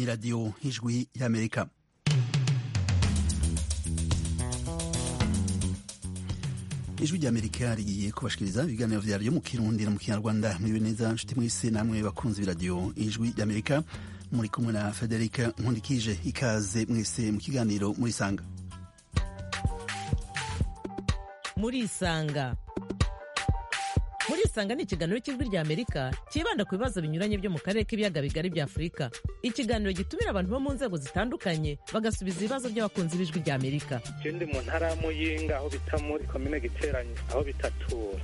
ni radiyo y'ijwi y'amerika ijwi ry'amerika rigiye kubashikiriza ibiganiro vyaryo mu kirundi no mu kinyarwanda muriwe neza nshuti mwese namwe bakunzi b'iradiyo ijwi ry'amerika muri kumwe na federika nkundikije ikaze mwese mu kiganiro murisanga murisanga murisanga ni ikiganiro cy'ijwi rya amerika cyibanda ku bibazo binyuranye byo mu karere k'ibiyaga bigari bya afurika ikiganiro gitumira abantu bo mu nzego zitandukanye bagasubiza ibibazo by'abakunzi b'ijwi rya amerika je ndi mu ntara ya muyinga aho bita muri komine giteranye aho bitatura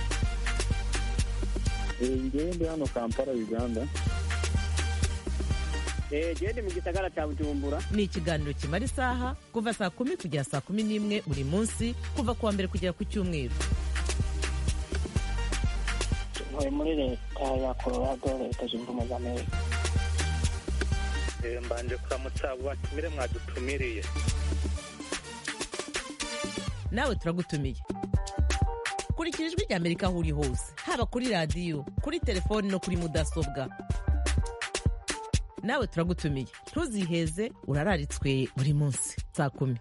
ngewe ndi hano kampala uganda gende mu gisagara cya bujumbura ni ikiganiro kimara isaha kuva saa kumi kugera saa kumi n'imwe buri munsi kuva ku wa mbere kugera ku cyumweru ntuye muri leta ya colorado leta zunze ubumwe za amerika Eh, mbanje kuramutsa abo batumire mwadutumiriye nawe turagutumiye kurikira ijwi rya amerika aho uri hose haba kuri radiyo kuri telefoni no kuri mudasobwa nawe turagutumiye ntuziheze urararitswe buri munsi saa kumi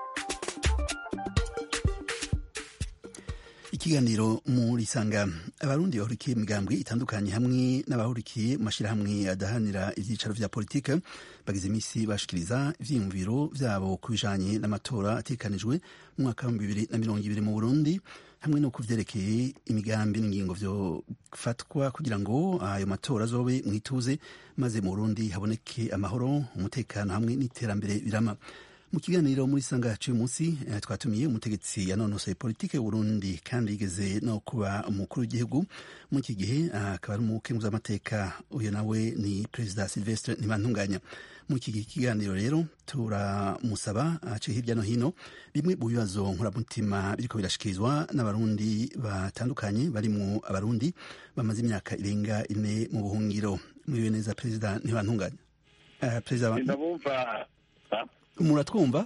ikiganiro murisanga abarundi bahurikiye imigambwe itandukanye hamwe n'abahurikiye mu mashyirahamwe adahanira ibyicaro vya politike bagize iminsi bashikiriza ivyiyumviro vyabo ku bijanye n'amatora atekanijwe mu mwaka wa bibiri na mirongo ibiri mu burundi hamwe no kuvyerekeye imigambi n'ingingo vyofatwa kugira ngo ayo matora azobe mwituze maze mu burundi haboneke amahoro umutekano hamwe n'iterambere birama mu kiganiro muri sanga cy'uyu munsi eh, twatumiye umutegetsi yanonosoye politike y'uburundi kandi yigeze no kuba umukuru w'igihugu muri iki gihe akaba ari umukenguzamateka uyu nawe ni perezida silvestre ntibantunganya muri iki gihe kiganiro rero turamusaba ace hirya no hino bimwe mu bibazo nkuramutima biriko birashikirizwa n'abarundi batandukanye barimwo abarundi bamaze imyaka irenga ine mu buhungiro mwiwe neza perezida ntibantunganya uh, perezida ndabumva muratwumva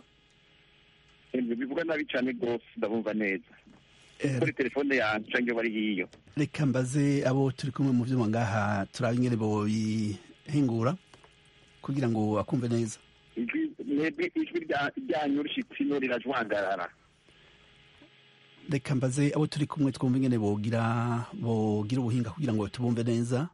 bivuga nabi cyane rwose ndabumva neza Eh, kuri telefone yanjye cyangwa bari hiyo reka mbaze abo turi kumwe mu vyuma ngaha turabe ingene bobihingura kugira ngo akumve neza ijwi mwebwe ijwi rya- ryanyu rishitsino rirajwangarara reka mbaze abo turi kumwe twumve ingene bogira bogira ubuhinga kugira ngo tubumve neza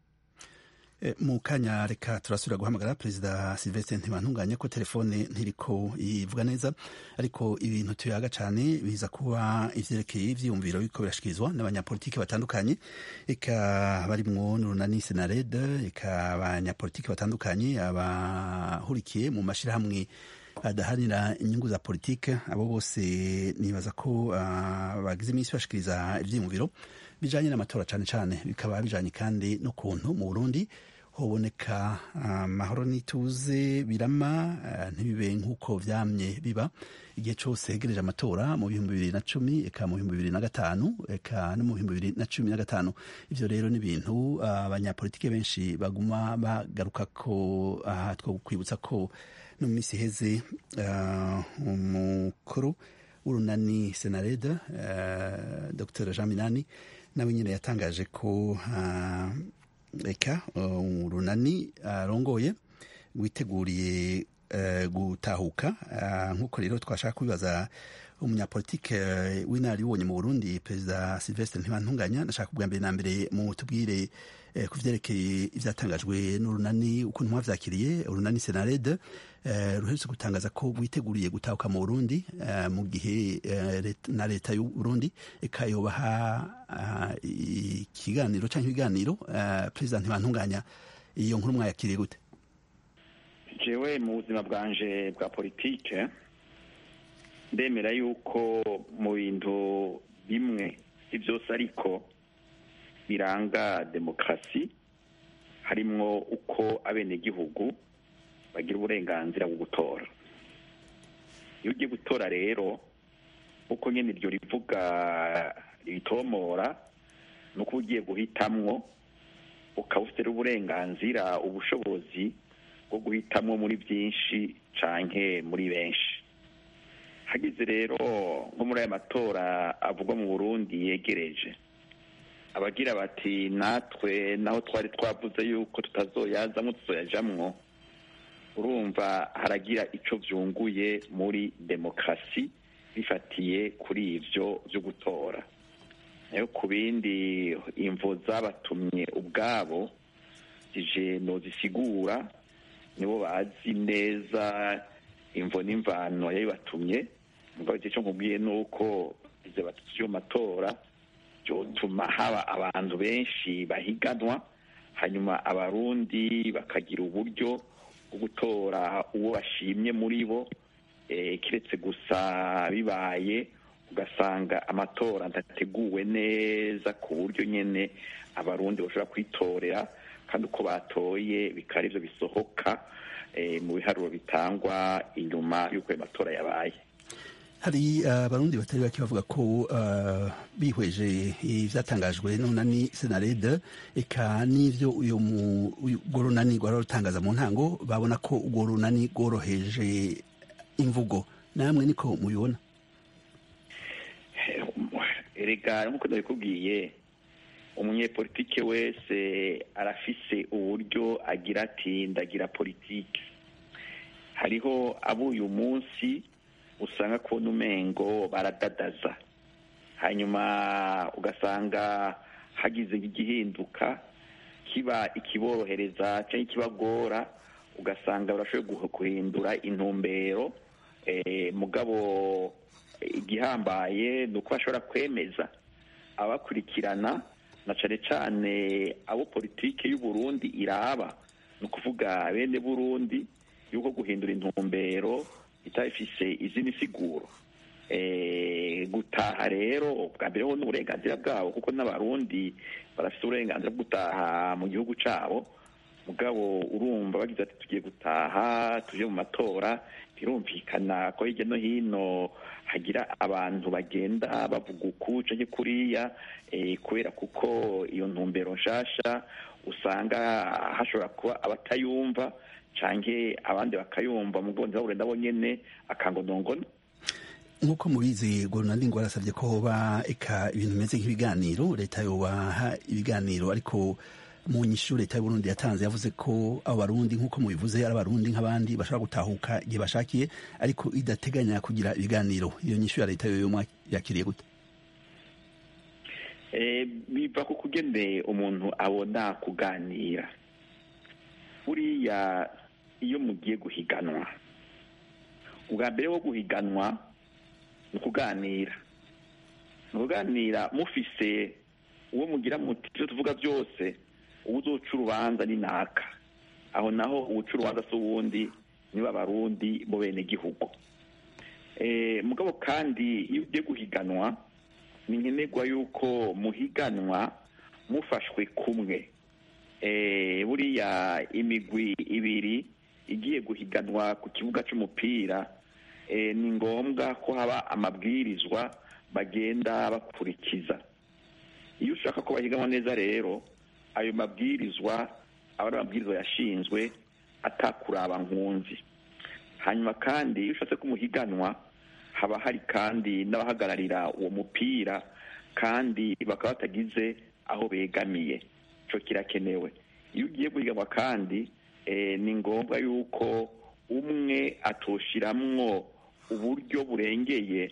Eh, mu kanya reka turasubira guhamagara perezida silvestre ntibantunganye ko telefone ntiriko ivuga neza ariko ibintu tuyaga cane biza kuba ivyerekeye ivyiyumviro biriko birashikirizwa n'abanyapolitiki batandukanye eka barimwo n'urunani senared eka abanyapolitiki batandukanye abahurikiye mu mashirahamwe adahanira inyungu za politike abo bose nibaza ko ah, bagize iminsi bashikiriza ivyiyumviro bijanye n'amatora cane cane bikaba bijanye kandi n'ukuntu mu Burundi hoboneka amahoro n'ituze birama ah, ntibibe nk'uko vyamye biba igihe cose hegereje amatora mu bihumbi bibiri na cumi eka mu bihumbi bibiri na gatanu eka no mu bihumbi bibiri na cumi na gatanu ivyo rero ni ibintu ah, abanyapolitike benshi baguma bagaruka ko aha two kwibutsa ko no mu minsi iheze ah, umukuru w'urunani senareda uh, dr jean minani nawe nyine yatangaje ko ah, eka uh, urunani arongoye witeguriye eh, gutahuka Ah, nk'uko rero twashaka kubibaza umunyapolitike eh, w'inararibonye mu burundi perezida silvestre ntibantunganya ndashaka kubwa mbere na mbere mu tubwire eh, ku vyerekeye ivyatangajwe n'urunani ukuntu mwavyakiriye urunani senarede eh, ruherutse gutangaza ko rwiteguriye gutahuka mu burundi eh, mu gihe eh, let- na leta y'u burundi eka yobaha ah, ikiganiro canke ibiganiro eh, perezida ntibantunganya iyo nkuru mwayakiriye gute jewe mu buzima bwanje bwa politike ndemera yuko mu bintu bimwe si byose ariko biranga demokarasi harimwo uko abenegihugu bagira uburenganzira bwo gutora iyo ugiye gutora rero uko nyine iryo rivuga ribitomora ni uko ugiye guhitamwo ukaba ufite uburenganzira ubushobozi bwo guhitamwo muri byinshi canke muri benshi hagize rero nko muri aya matora avugwa mu burundi yegereje abagira bati natwe naho twari twavuze yuko tutazoyazamwo tuzoyajamwo urumva haragira icyo byunguye muri demokarasi bifatiye kuri ibyo byo gutora nayo ku bindi imvo zabatumye ubwabo zije zisigura nibo bazi neza imvo n'imvano yabibatumye mugabo icyo nkubwiye ni uko izo batutsi yo matora byotuma haba abantu benshi bahiganwa hanyuma abarundi bakagira uburyo bwo gutora uwo bashimye muri bo kiretse gusa bibaye ugasanga amatora adateguwe neza ku buryo nyine abarundi bashobora kwitorera kandi uko batoye bikaba aribyo bisohoka mu biharuro bitangwa inyuma y'uko ayo matora yabaye hari abarundi batari bake bavuga ko bihweje ibyatangajwe n'unani senarede eka n'ibyo uyu urwo runani rwari rutangaza mu ntango babona ko urwo runani rworoheje imvugo namwe niko mubibona erega nk'uko nabikubwiye umunyepolitike wese arafise uburyo agira ati ndagira politiki hariho abo uyu munsi usanga kubona umengo baradadaza hanyuma ugasanga hagize igihinduka kiba ikiborohereza cyangwa ikibagora ugasanga barashoboye guhindura intumbero mugabo igihambaye ni uko bashobora kwemeza abakurikirana na cyane cyane abo politiki y'uburundi iraba ni ukuvuga bene burundi y'uko guhindura intumbero itabifise izindi siguro gutaha rero bwa mbere ho n'uburenganzira bwabo kuko n'abarundi barafite uburenganzira bwo gutaha mu gihugu cyabo mugabo urumva bagize ati tugiye gutaha tujye mu matora birumvikana ko hirya no hino hagira abantu bagenda bavuga uku canke kuriya kubera kuko iyo ntumbero nshasha usanga hashobora kuba abatayumva canke abandi bakayumva mu bwonzi babure nabo nyene akangonongono nk'uko mubizi gorunandi ngo arasabye ko hoba eka ibintu bimeze nk'ibiganiro leta yobaha ibiganiro ariko mu nyishu leta y'uburundi yatanze yavuze ko abo barundi nk'uko mubivuze ari abarundi nk'abandi bashobora gutahuka igihe bashakiye ariko idateganya kugira ibiganiro iyo nyishu ya leta yoyo yakiriye gute biva ku kugende umuntu abona kuganira buriya iyo mugiye guhiganwa ubwa mbere wo guhiganwa ni ukuganira ni ukuganira mufise uwo mugira muti ibyo tuvuga byose uwo uzoca urubanza ni naka aho naho uwuca urubanza si uwundi niba abarundi bo bene gihugu mugabo kandi iyo ugiye guhiganwa ni nkenerwa yuko muhiganwa mufashwe kumwe buriya imigwi ibiri igiye guhiganwa ku kibuga cy'umupira ni ngombwa ko haba amabwirizwa bagenda bakurikiza iyo ushaka ko bahiganwa neza rero ayo mabwirizwa aba ari amabwirizwa yashinzwe atakuraba nkunzi hanyuma kandi iyo ushatse ko umuhiganwa haba hari kandi n'abahagararira uwo mupira kandi bakaba batagize aho begamiye icyo kirakenewe iyo ugiye guhiganwa kandi ni ngombwa yuko umwe atoshiramwo uburyo burengeye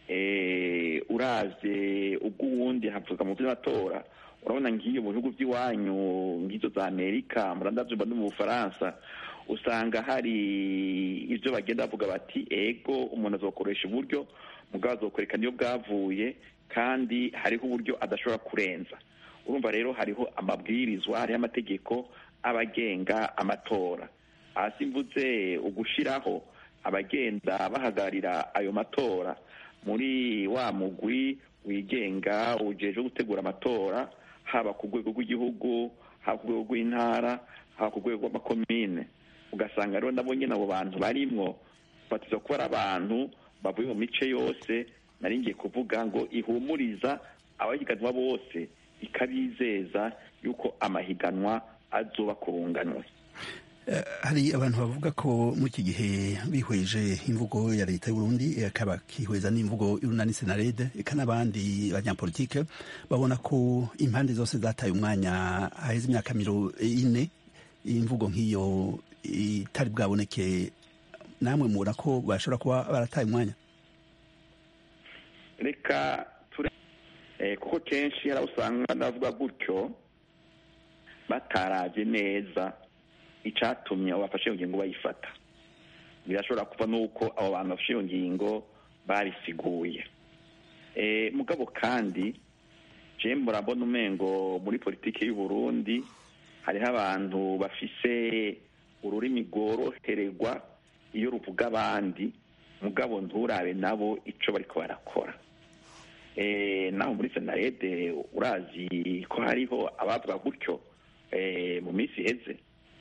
uraze ubw'uwundi havuga mu by'amatora urabona nk'iyo mu bihugu by'iwanyu nk'izo za amerika murandabyumva no mu bufaransa usanga hari ibyo bagenda bavuga bati ego umuntu azokoresha uburyo mugabo azokwereka niyo bwavuye kandi hariho uburyo adashobora kurenza urumva rero hariho amabwirizwa hariho amategeko abagenga amatora hasi mvuze ugushiraho abagenda bahagararira ayo matora muri wa mugwi wigenga ujeje gutegura amatora haba ku rwego rw'igihugu haba ku rwego rw'intara haba ku rwego rw'amakomine ugasanga rero nabo nyine abo bantu barimwo batiza kuba ari abantu bavuye mu mice yose nari ngiye kuvuga ngo ihumuriza abahiganwa bose ikabizeza yuko amahiganwa azoba kurunganwe hari abantu bavuga ko muri iki gihe bihweje imvugo ya leta y'uburundi akaba kihweza n'imvugo y'urunani senarede eka n'abandi banyapolitike babona ko impande zose zataye umwanya haheze imyaka miro ine imvugo nk'iyo itari bwaboneke namwe mubona ko bashobora kuba barataye umwanya reka ture eh, kuko kenshi hari aho usanga ndavuga gutyo bataraje neza icatumye abo bafashe iyo ngingo bayifata birashobora kuva n'uko abo bantu bafashe iyo ngingo babisiguye eh, mugabo kandi je murabona umengo muri politiki y'u Burundi hariho abantu bafise ururimi rworohererwa iyo ruvuga abandi mugabo nturabe nabo ico bariko barakora eh, naho muri senarede urazi ko hariho abavuga gutyo eh, mu minsi iheze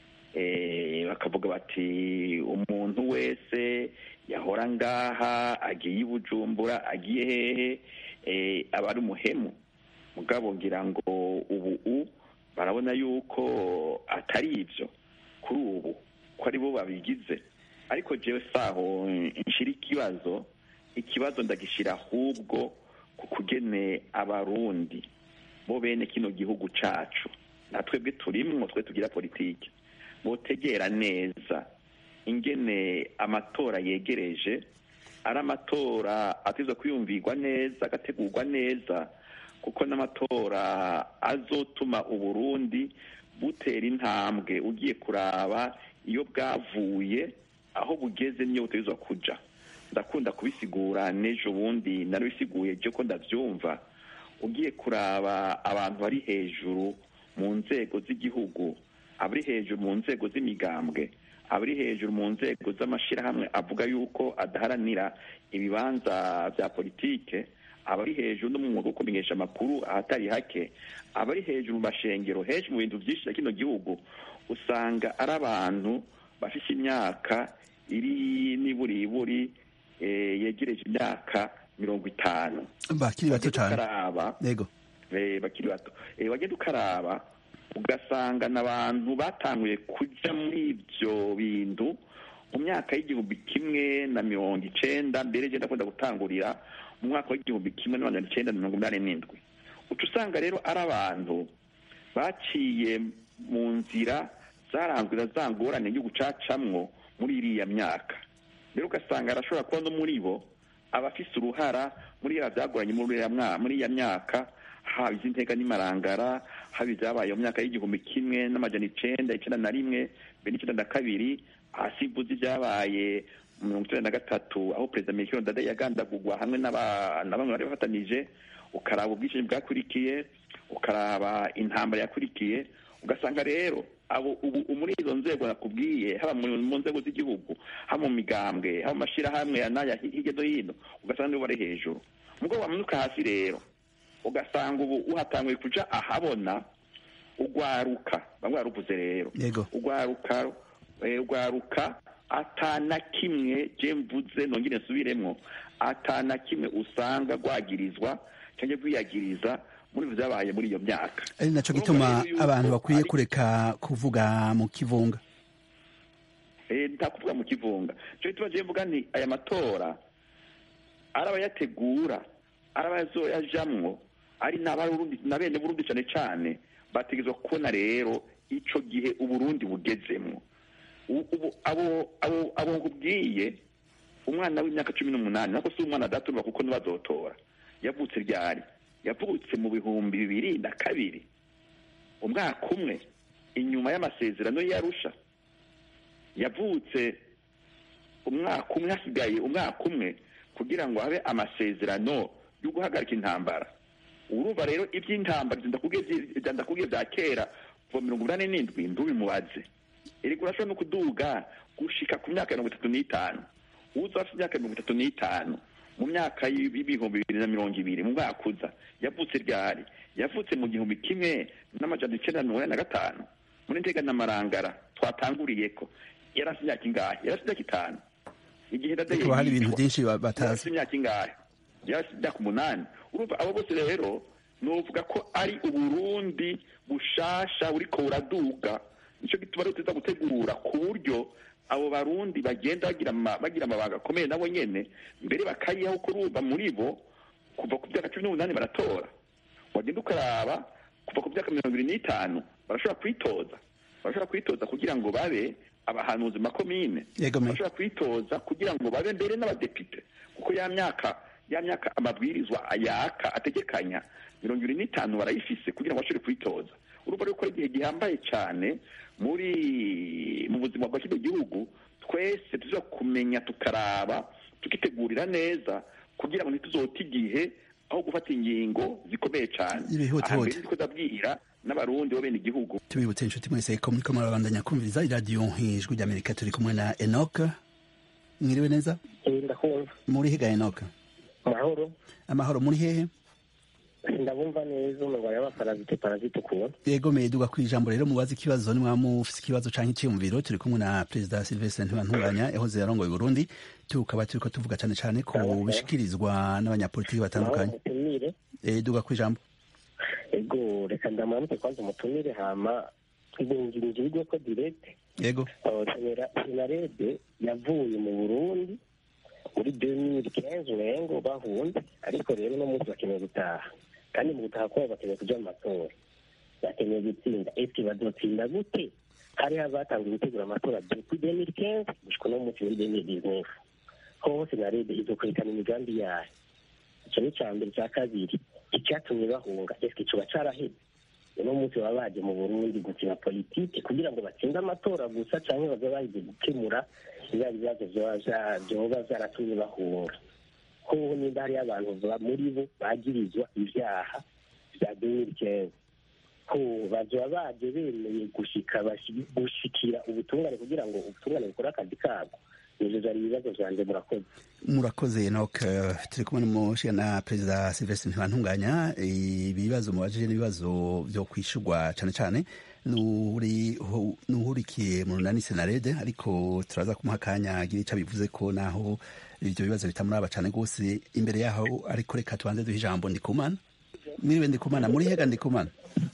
eh, bakavuga bati umuntu wese yahora ngaha agiye i bujumbura agiye hehe eh, aba ari umuhemu mugabo ngira ngo ubu u barabona yuko atari ibyo kuri ubu ko ari bo babigize ariko jewe saho nshira ikibazo ikibazo ndagishyira ahubwo ku kugene abarundi bo bene kino gihugu cacu natwebwe turimwo twe tugira politiki botegera neza ingene amatora yegereje ari amatora ateza kwiyumvirwa neza agategurwa neza kuko n'amatora azotuma uburundi butera intambwe ugiye kuraba iyo bwavuye aho bugeze niyo butegerezwa kuja ndakunda kubisigura n'ejo bundi narabisiguye byo ko ndabyumva ugiye kuraba abantu bari hejuru mu nzego z'igihugu abari hejuru mu nzego z'imigambwe abari hejuru mu nzego z'amashyirahamwe avuga yuko adaharanira ibibanza bya politike abari hejuru no mu mwuga wo kumenyesha amakuru ahatari hake abari hejuru mu mashengero henshi mu bintu byinshi bya kino gihugu usanga ari abantu bafite imyaka iri n'iburiburi eh, yegereje imyaka mirongo itanu bakiri bato Wagenda cyane ukaraba yego eh, bakiri bato Eh, wagenda ukaraba ugasanga n'abantu batanguye kuja muri ibyo bintu mu myaka y'igihumbi kimwe na mirongo icenda mbere je ndakunda gutangurira mu mwaka w'igihumbi kimwe na magana icenda na mirongo inani n'indwi uca usanga rero ari abantu baciye mu nzira zaranzwe na za ngorane yo gucacamwo muri iriya myaka rero ugasanga arashobora kuba no muri bo abafise uruhara muri ya byagoranye muri iriya mwa- muri iya myaka haba iz'inteka n'imarangara haba ibyabaye mu myaka y'igihumbi kimwe n'amajana icenda icenda na rimwe mbere n'icenda na kabiri hasi mvuze ibyabaye mu mirongo icenda na gatatu aho perezida Melchior Ndadaye yagandagurwa hamwe n'aba- na bamwe bari bafatanije ukaraba ubwishingi bwakurikiye ukaraba intambara yakurikiye ugasanga rero abo ubu muri izo nzego nakubwiye haba mu mu nzego z'igihugu haba mu migambwe haba mu mashyirahamwe ya n'aya hi- hirya no hino ugasanga nibo bari hejuru ubwo wamanuka hasi rero ugasanga ubu uhatanguye kuja ahabona ugwaruka bamwe baruvuze rero yego ugwaruka eh, ugwaruka atana kimwe je mvuze nongere nsubiremwo atana kimwe usanga rwagirizwa cyangwa rwiyagiriza muri ivyo vyabaye muri iyo myaka ari naco Urumva gituma rero yuko abantu bakwiye ari- kureka kuvuga mu kivunga Eh, ntakuvuga mu kivunga cyo gituma je mvuga nti aya matora ari abayategura ari abazoyajamwo ari n'abarundi na bene burundi cane cane bategerezwa kubona rero ico gihe uburundi bugezemwo U- ubu abo abo abo nkubwiye umwana w'imyaka cumi n'umunani nako si umwana adatumva kuko ntibazotora yavutse ryari yavutse mu bihumbi bibiri na kabiri umwaka umwe inyuma y'amasezerano y'arusha yavutse umwaka umwe hasigaye umwaka umwe kugira ngo habe amasezerano yo guhagarika intambara urumva rero iby'intambara ibyo ndakubwiye byi- ibyo ndakubwiye bya kera kuva mirongo inani n'indwi ntubimubaze erega urashobora no kuduga gushika ku myaka mirongo itatu n'itanu uza afite imyaka mirongo itatu n'itanu mu myaka y'ibihumbi bibiri na mirongo ibiri mu mwaka uza yavutse ryari yavutse mu gihumbi kimwe n'amajana icenda na mirongo inani na gatanu muri ntega na marangara twatanguriyeko yari afite imyaka ingahe yari afite imyaka itanu igihe ndadaye ariko hari ibintu yicwa, byinshi ba- yari afite batazi imyaka ingahe yari afite imyaka umunani urumva abo bose rero novuga ko ari uburundi bushasha buriko buraduga nico gituma rero tuza gutegura ku buryo abo barundi bagenda bagira ama- bagira amabanga akomeye nabo nyene mbere bakayihaho kurumva muri bo kuva ku myaka cumi n'umunani baratora wagenda ukaraba kuva ku myaka mirongo ibiri n'itanu barashobora kwitoza barashobora kwitoza kugira ngo babe abahanuzi makomine Yego, me- bashobora kwitoza kugira ngo babe mbere n'abadepite kuko ya myaka ya myaka amabwirizwa yaka ategekanya mirongo ibiri n'itanu barayifise kugira ngo bashobore kwitoza urumva rero ko ari igihe gihambaye cyane muri mu buzima bwa kino gihugu twese tuza kumenya tukaraba tukitegurira neza kugira ngo ntituzote igihe aho gufata ingingo zikomeye cyane Ibihute aha mbere hute. ndiko ndabwira n'abarundi bo bene igihugu tubibutse inshuti mwese ko muriko murabandanya kumviriza iradiyo ijwi ry'amerika turi kumwe na enoka mwiriwe neza ndakumva muri higa enoka mahoro amahoro muri hehe ndabumva neza umurwayi w'abaparazite parazite ukuntu yego meduga ku ijambo rero mubaze ikibazo nimwaba mufise ikibazo canke iciyumviro turi kumwe na perezida silvestre ntibantunganya yahoze yarongoye uburundi tukaba turiko tuvuga cane cane ku bishikirizwa n'abanyapolitiki batandukanye umutumire Eh, duga ku ijambo ego reka ndamuramutse kwanza umutumire hama twigungirije ibigo ko direct yego senarede yavuye mu burundi muri 2015 urengo bahunze ariko rero no munsi bakeneye gutaha kandi mu gutaha kwabo bakeneye kuja mu matora bakeneye gutsinda eske bazotsinda gute hariho abatangiye gutegura amatora depuis 2015 gushika no munsi muri 2019 hoho senarede izokurikana imigambi yayo icyo ni icya mbere icya kabiri icyatumye bahunga eske kiba caraheze uno munsi baba baje mu burundi gukina politiki kugira ngo batsinde amatora gusa cyangwa baze baje gukemura bya bibazo vyoba vya- vyoba vyaratumye bahunga hoho nimba hariyo abantu ba- muri bo bagirizwa ivyaha vya demirikeze ho bazoba baje bemeye gushika bashi- gushikira ubutungane kugira ngo ubutungane bukore akazi kabwo ivyo vyari ibibazo vyanje murakoze murakoze enoke turi kumwe n'umushiga na perezida silvestre ntibantunganya ibibazo mubajije n'ibibazo vyo kwishurwa cane cane n'uri- hu- n'uhurikiye mu runani senarede ariko turaza kumuha akanya agira ico bivuze ko naho ivyo bibazo bitamuraba cane rwose imbere yaho ariko reka tubanze duhe ijambo ndikumana mwiriwe ndikumana muri hega ndikumana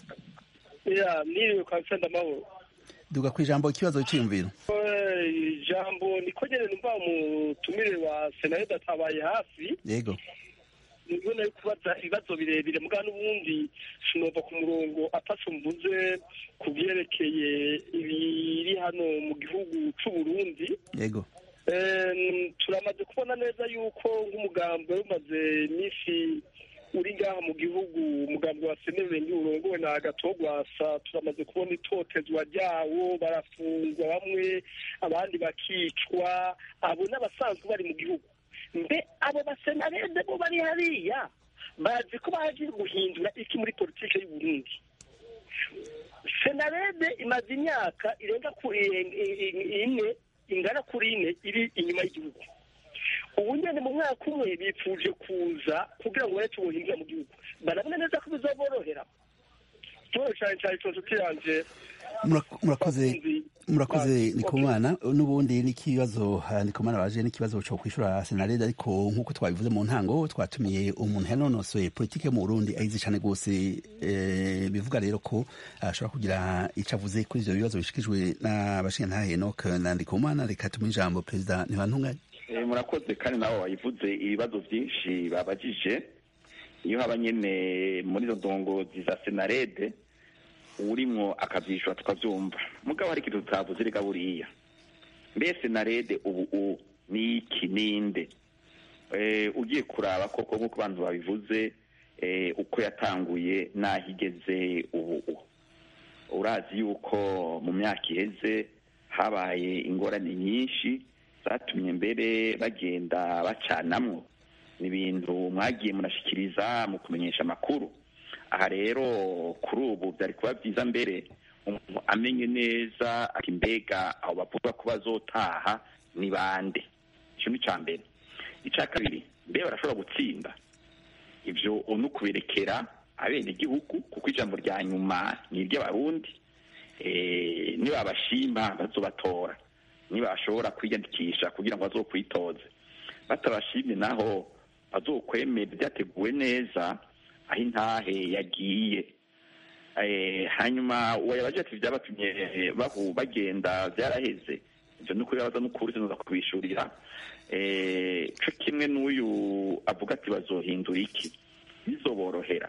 ya niriwe kwa nsenda amahoro duga ku ijambo ikibazo c'iyumviro Eh, ijambo niko nyene numva umutumire wa senarede atabaye hafi yego nibwo nari kubaza ibibazo birebire muga n'ubundi sinova ku murongo ataco mvuze ku vyerekeye ibiri hano mu gihugu c'uburundi yego Em, turamaze kubona neza yuko nk'umugambi wari umaze iminsi uri ngaha mu gihugu umugambi wa senerenge urongowe na gatogwasa turamaze kubona itotezwa ryawo barafungwa bamwe abandi bakicwa abo n'abasanzwe bari mu gihugu mbe abo basenarede bo bari hariya bazi ko baje guhindura iki muri politike y'u Burundi senarede imaze imyaka irenga kuri ine ingana kuri ine iri inyuma y'igihugu ubu nyine mu mwaka umwe bipfuje kuza kugira ngo bareke ubuhinga mu gihugu barabona neza ko bizaborohera ikibazo cyane cyane cyo nshuti yanjye Murak- murakoze abakunzi murakoze bacu. ndikumana n'ubundi n'ikibazo ah, ndikumana baje n'ikibazo cyo kwishura senarede ariko nk'uko twabivuze mu ntango twatumiye umuntu yanonosoye politike yo mu burundi ayizi cyane rwose eh, bivuga rero ko ashobora kugira icyo avuze kuri ivyo bibazo bishikijwe n'abashingantahe enoke na ndikumana reka tumuhe ijambo perezida ntibantunganye Eh, murakoze kandi nawe wayivuze ibibazo byinshi babajije iyo haba nyene muri izo ndongozi za senarede urimwo akavyishura tukavyumva mugabo hari ikintu tutavuze reka buriya mbe senarede ubu u ni iki ninde eh, ugiye kuraba koko nk'uko abantu babivuze eh, uko yatanguye n'aho igeze ubu u urazi yuko mu myaka iheze habaye ingorane nyinshi zatumye mbere bagenda bacanamwo ni ibintu mwagiye munashikiriza mu kumenyesha amakuru aha rero kuri ubu byari kuba byiza mbere umuntu amenye neza ati mbega abo bavuga ko bazotaha ni bande icyo ni icya mbere icya kabiri mbe barashobora gutsinda ibyo ni ukuberekera abenegihugu kuko ijambo rya nyuma ni iry'abarundi Eh, nibabashima bazobatora nibashobora kwiyandikisha kugira ngo bazokwitoze batabashimye naho bazokwemera byateguwe neza aho intahe yagiye Eh, hanyuma uwo yabaje ati byabatumye bahu bagenda byaraheze ibyo ni ukuri baza n'ukuri sinoza kubishurira Eh, co kimwe n'uyu avuga ati bazohindura iki bizoborohera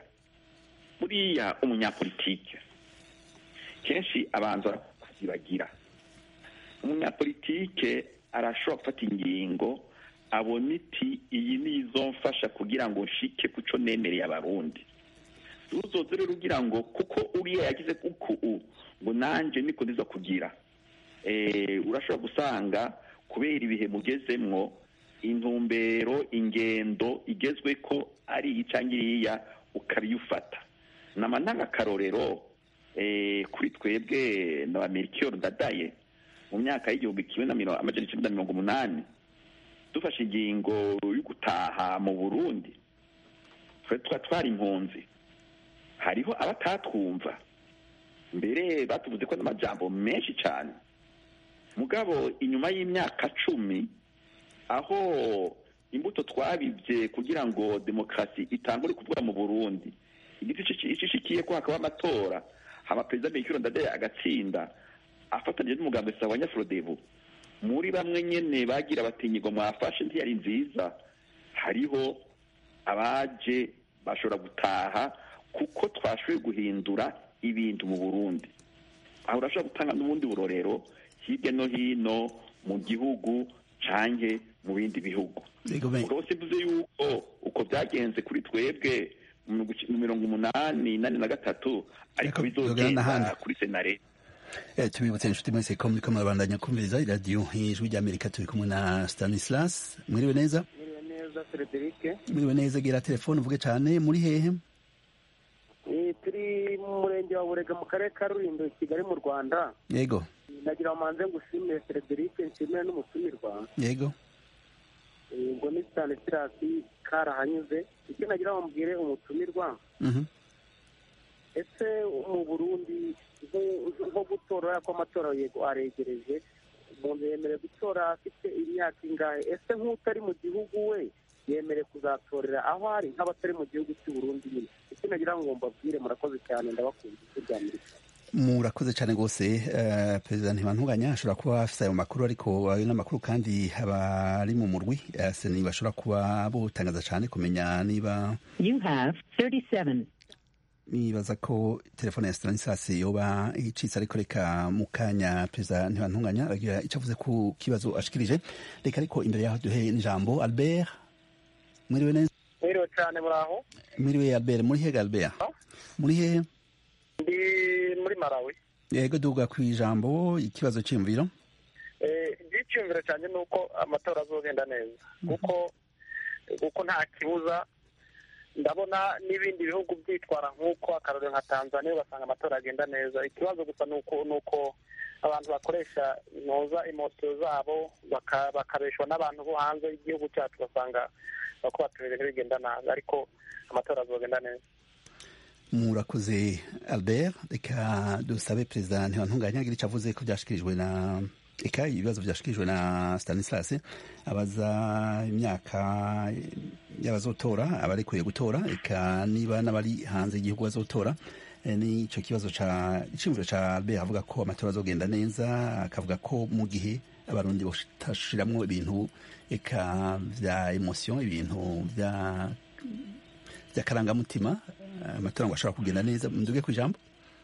buriya umunyapolitike kenshi abanza kuzibagira umunyapolitike arashobora gufata ingingo abona iti iyi ni izomfasha kugira ngo nshike ku cyo nemereye abarundi uzoze rero ugira ngo kuko uriya yagize kuku ngo nanjye niko ndiza kugira urashobora gusanga kubera ibihe mugezemwo intumbero ingendo igezwe ko ari iyi cyangwa iriya ukabiyufata nama ntangakarorero kuri twebwe na amerikiyoro ndadaye mu myaka y'igihumbi kimwe na amajana icyenda na mirongo umunani dufashe ingingo yo gutaha mu burundi tuba twari impunzi hariho abatatwumva mbere batuvuze ko n'amajambo menshi cyane mugabo inyuma y'imyaka cumi aho imbuto twabibye kugira ngo demokarasi itangure kuvuga mu burundi igiti ishishikiye ko hakaba amatora haba perezida mikiro ndadaye agatsinda afatanyije n'umugambi wa nyafurodebu muri bamwe nyine bagira batinyirwa mwafashe ntiyari nziza hariho abaje bashobora gutaha kuko twashoboye guhindura ibintu mu burundi aho urashobora gutanga n'ubundi burorero hirya no hino mu gihugu canke mu bindi bihugu rwose mvuze yuko uko byagenze kuri twebwe mu mirongo umunani nane na gatatu ariko bizogenda kuri senare tubibutse inshuti mwese ko muriko murabandanya kumviriza iradiyo ijwi ry'amerika turi kumwe na stanislas mwiriwe neza mwiriwe neza frederic mwiriwe neza gera telefone uvuge cyane muri hehe turi mu murenge wa burega mu karere ka rulindo i kigali mu rwanda yego nagira ngo manze ngushimire frederic nshimire n'umutumirwa yego ngo ni stanislas karahanyuze icyo nagira ngo mbwire umutumirwa ese mu burundi nko gutora ko amatora yego aregereje umuntu yemerewe gutora afite imyaka ingahe ese nk'utari mu gihugu we yemerewe kuzatorera aho ari nk'abatari mu gihugu cy'u Burundi nyine icyo nagira ngo mbabwire murakoze cyane ndabakunda ijwi rya amerika murakoze cyane rwose perezida ntibantunganya ashobora kuba afite ayo makuru ariko ayo ni amakuru kandi abari mu murwi seni bashobora kuba butangaza cyane kumenya niba nibaza ko telefone ya stanislas yoba icitse ariko reka mu kanya perezida ntibantunganya aragira icyo avuze ku kibazo ashikirije reka ariko imbere yaho duhe n'ijambo albert mwiriwe neza mwiriwe cyane muraho mwiriwe albert muri hega albert muri hehe ndi muri malawi yego duga ku ijambo ikibazo cy'imviro icyiyumviro cyane ni uko amatora azogenda neza kuko kuko nta kibuza ndabona n'ibindi bihugu byitwara nk'uko akarorero nka tanzania ugasanga amatora agenda neza ikibazo gusa ni uko ni uko abantu bakoresha inoza imosiyo zabo bakabeshwa n'abantu bo hanze y'igihugu cyacu ugasanga bako baturere bigenda nabi ariko amatora azogenda neza murakoze albert reka dusabe perezida ntibantunganya agira icyo avuze ko byashikirijwe na eka ibibazo byashikirijwe na stanislas abaza imyaka y'abazotora abarekuye gutora eka niba n'abari hanze y'igihugu bazotora n'icyo kibazo ca iciyumviro ca albert avuga ko amatora azogenda neza akavuga ko mu gihe abarundi batashiramwo ibintu eka vya emotion ibintu vya vy'akarangamutima amatora ngo ashobora kugenda neza nduge ku ijambo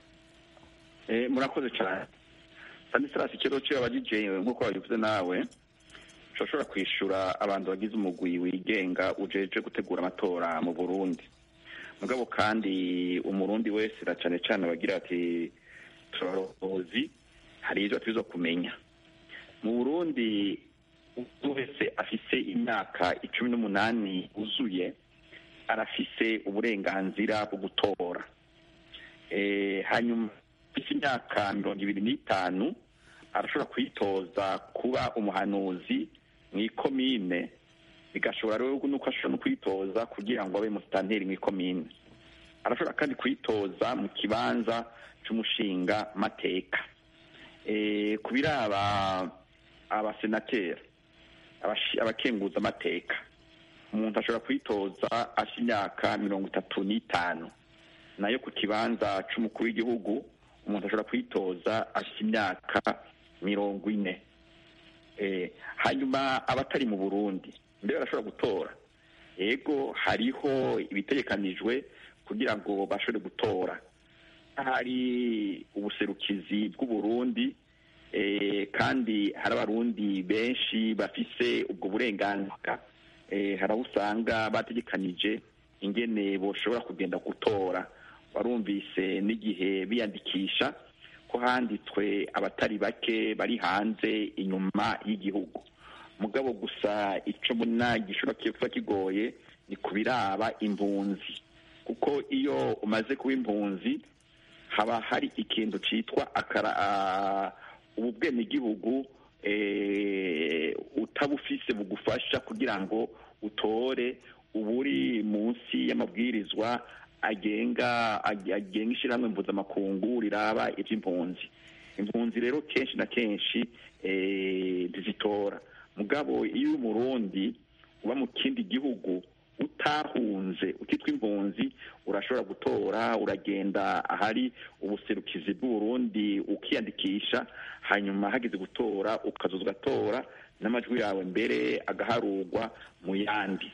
murakoze cyane stanislas ikibazo ciwe abajije nk'uko wabivuze nawe ushobora kwishura abantu bagize umugwi wigenga ujeje gutegura amatora mu burundi mugabo kandi umurundi wese na cane cane bagira ati turarozi hari ivyo atubiza kumenya mu burundi umuntu wese afise imyaka icumi n'umunani uzuye arafise uburenganzira bwo gutora hanyuma afise imyaka mirongo ibiri n'itanu arashobora kwitoza kuba umuhanuzi mu ikomine bigashobora rero nuko ashobora no kwitoza kugira ngo abe musitanteri mu ikomine arashobora kandi kwitoza mu kibanza cy'umushinga mateka ku biraba abasenateri abakenguza amateka umuntu ashobora kwitoza asha imyaka mirongo itatu n'itanu nayo ku kibanza c'umukuru w'igihugu umuntu ashobora kwitoza asha imyaka mirongo ine hanyuma abatari mu burundi mbere barashobora gutora yego hariho ibitegekanijwe kugira ngo bashobore gutora hari ubuserukizi bw'uburundi eh, kandi hari abarundi benshi bafise ubwo burenganzira eh, hari aho usanga bategekanije ingene boshobora kugenda gutora warumvise n'igihe biyandikisha ko handitswe abatari bake bari hanze inyuma y'igihugu mugabo gusa icyo mbona gishobora kuba kigoye ni ku biraba impunzi kuko iyo umaze kuba impunzi haba hari ikintu cyitwa akara ah, ubu bwenegihugu eh, utabufise bugufasha kugira ngo utore uburi munsi y'amabwirizwa agenga ag- agenga ishyirahamwe mpuzamakungu riraba iby'impunzi impunzi rero kenshi na kenshi eh, ntizitora mugabo iyo uri umurundi uba mu kindi gihugu utahunze ukitwa impunzi urashobora gutora uragenda ahari ubuserukizi bw'uburundi ukiyandikisha hanyuma hageze gutora ukaza ugatora n'amajwi yawe mbere agaharurwa mu yandi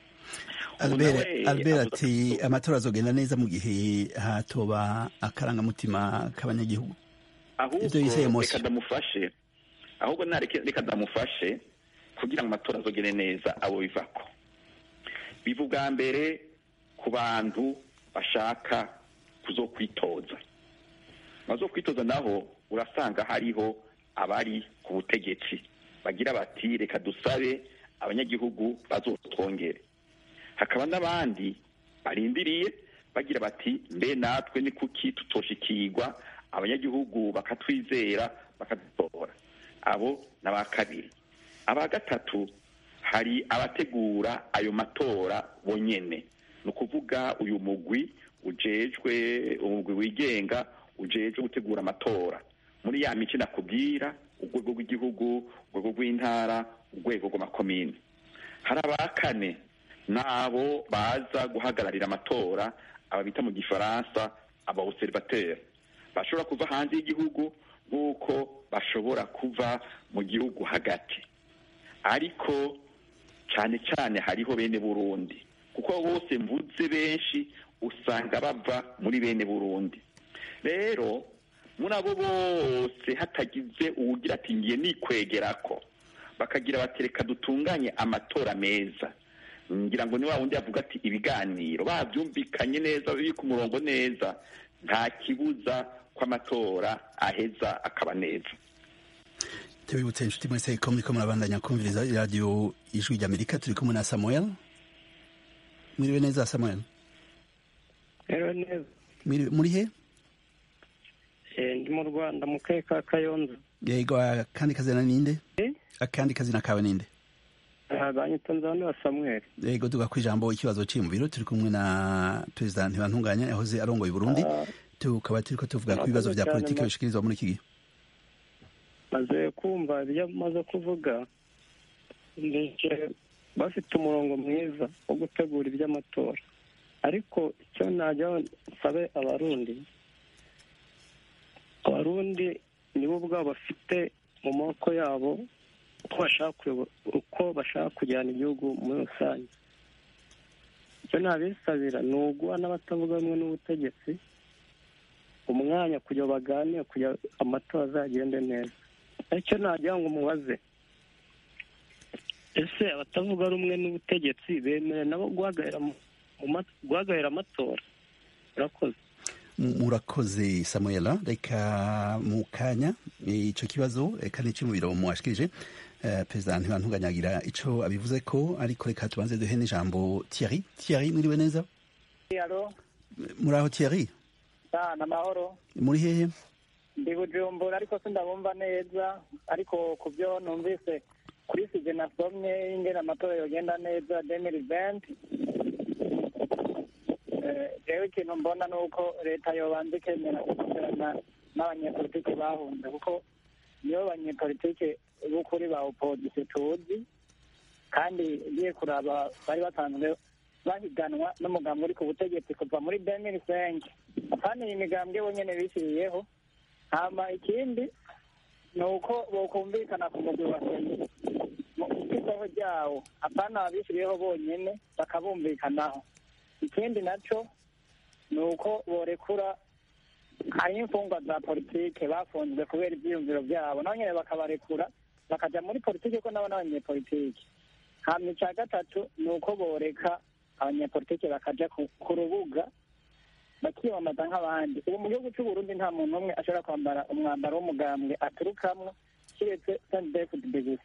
albert nawe albert avuga ati ko- amatora azogenda neza mu gihe hatoba akarangamutima k'abanyagihugu ahubwo Ivyo yise emotion. reka ndamufashe ahubwo nareke reka ndamufashe kugira ngo amatora azogere neza abo bivako biva ubwa mbere ku bantu bashaka kuzokwitoza bazokwitoza naho urasanga hariho abari ku butegetsi bagira bati reka dusabe abanyagihugu bazotwongere hakaba n'abandi barindiriye bagira bati mbe natwe ni kuki tutoshikirwa abanyagihugu bakatwizera bakadutora abo ni aba kabiri aba gatatu hari abategura ayo matora bonyene ni ukuvuga uyu mugwi ujejwe umugwi wigenga ujejwe gutegura amatora muri ya mico nakubwira urwego rw'igihugu urwego rw'intara urwego rw'amakomini hari aba kane n'abo baza guhagararira amatora aba bita mu gifaransa abawuserivateri bashobora kuva hanze y'igihugu nk'uko bashobora kuva mu gihugu hagati ariko cyane cyane hariho bene burundi kuko bose mvuze benshi usanga bava muri bene burundi rero muri abo bose hatagize uwugira ati ngiye nikwegerako bakagira bati reka dutunganye amatora meza ngira ngo ni wa wundi yavuga ati ibiganiro babyumvikanye neza biri ku murongo neza nta kibuza ko amatora aheza akaba neza tubibutse inshuti mwese ko muriko murabandanya kumviriza iradiyo ijwi ry'amerika turi kumwe na samuel mwiriwe neza samuel rero neza Mwiriwe- muri he Eh, ndi mu rwanda mu karere ka kayonza yego akandi kazina ninde Eh? akandi kazina kawe ninde aha banyita nzanura samuel yego tuga ku ijambo ikibazo ciri mu biro turi kumwe na perezida ntibantunganya yahoze arongoye uburundi Ah, tukaba turiko tuvuga ku bibazo vya Murakoze politiki cyane, bishikirizwa muri iki gihe maze kumva ibyo amaze kuvuga ndetse bafite umurongo mwiza wo gutegura iby'amatora ariko icyo najya nsabe abarundi abarundi nibo ubwabo bafite mu maboko yabo uko bashaka kuyobo- uko bashaka kujyana igihugu muri rusange icyo nabisabira ni uguha n'abatavuga rumwe n'ubutegetsi umwanya kugira ngo baganire kugira amatora azagende neza icyo nagira ngo mubaze ese abatavuga rumwe n'ubutegetsi bemerewe nabo guhagarara mu- mu ma- guhagararira amatora urakoze M- murakoze samuela reka mu kanya ico kibazo reka n'ico mu biro mwashikirije eh, perezida ntibantunganya agira ico abivuze ko ariko reka tubanze duhe n'ijambo thierry thierry mwiriwe neza alo muri aho thierry ni amahoro muri hehe ndi bujumbura ariko sindabumva neza ariko ku byo numvise kuri sije nasomye ingene amatora yogenda neza demiri venti rero ikintu mbona ni uko leta yobanza ikemera gukorana n'abanyepolitiki bahunze kuko nibo banyepolitiki b'ukuri ba opozisiyo tuzi kandi ugiye kuraba bari basanzwe bahiganwa n'umugambi uri ku butegetsi kuva muri demiri senke kandi iyi migambwe bonyene bishyiriyeho hama ikindi ni uko bokumvikana ku mugwi wa seni mu isoko ryawo apana abishyiriyeho bonyene bakabumvikanaho ikindi naco ni uko borekura hariho imfungwa za politike bafunzwe kubera ibyiyumviro byabo nabo nyine bakabarekura bakajya muri politike ko nabo n'abanyepolitike hanyuma icya gatatu ni uko boreka abanyepolitike bakajya ku rubuga bakiyamamaza nk'abandi ubu mu gihugu cy'u Burundi nta muntu umwe ashobora kwambara umwambaro w'umugambwe aturukamwo kiretse sandefudide gusa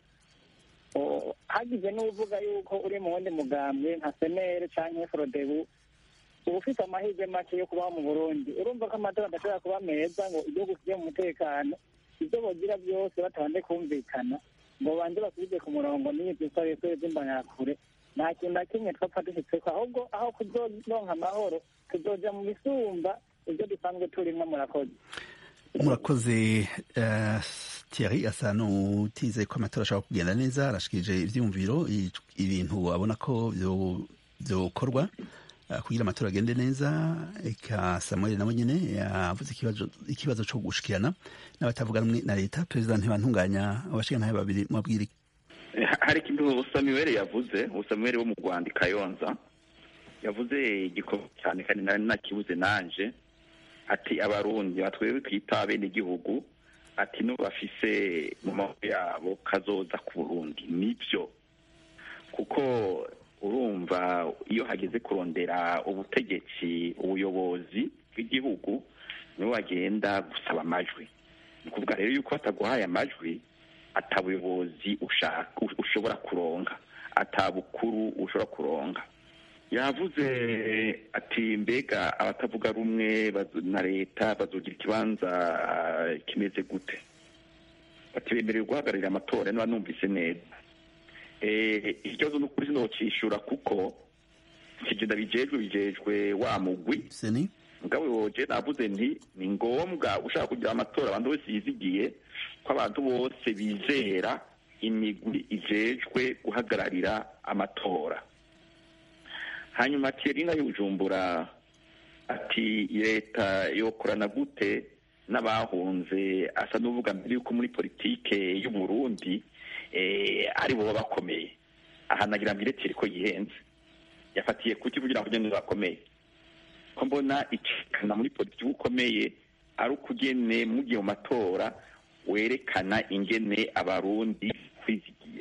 hagize n'uvuga yuko uri mu wundi mugambwe nka senere cyangwa forodebu uba ufite amahirwe make yo kubaho mu burundi urumva ko amatora adashobora kuba meza ngo igihugu kijye mu mutekano ibyo bogira byose batabanje kumvikana ngo banze basubize ku murongo n'ibyo bisabisore by'imbanyarakure nta kintu na kimwe twapfa dushyitseko ahubwo aho kuzoronka amahoro tuzoja mu bisumba ibyo dusanzwe turimo murakoze murakoze Thierry asa n'utize ko amatora ashobora kugenda neza arashikirije ivyumviro ibintu abona ko vyokorwa kugira amatora agende neza eka samuel nawe nyene yavuze ikibazo co gushikirana n'abatavuga rumwe na leta perezida ntibantunganya abashikantahe babiri mubabwira hari ikintu samuel yavuze samuel wo mu rwanda kayonza yavuze igikorwa cyane kandi nari nakibuze nanje ati abarundi batwewe twita bene igihugu ati no bafise mu maboko yabo kazoza ku burundi nibyo kuko urumva iyo hageze kurondera ubutegetsi ubuyobozi bw'igihugu nibo bagenda gusaba amajwi ni ukuvuga rero yuko bataguhaye amajwi atabuyobozi ushobora kuronka atabukuru ushobora kuronka yavuze ati mbega abatavuga rumwe na leta bazogira ikibanza kimeze gute bati bemerewe guhagararira amatora niba numvise neza ikibazo ni ukuri sinokishura kuko kigenda bijejwe bijejwe wa mugwi mugabo woje navuze nti ni ngombwa ushaka kugira amatora abantu bose yizigiye ko abantu bose bizera imigwi ijejwe guhagararira amatora hanyuma Thierry nka y'ubujumbura ati leta yokorana gute n'abahunze asa n'uvuga mbere yuko muri politike y'u Burundi ari bo bakomeye aha nagira mbere Thierry ko yihenze yafatiye kuki kugira ngo ugende bakomeye ko mbona icikana muri politiki ukomeye ari ukugene mugiye mu matora werekana ingene abarundi kwizigiye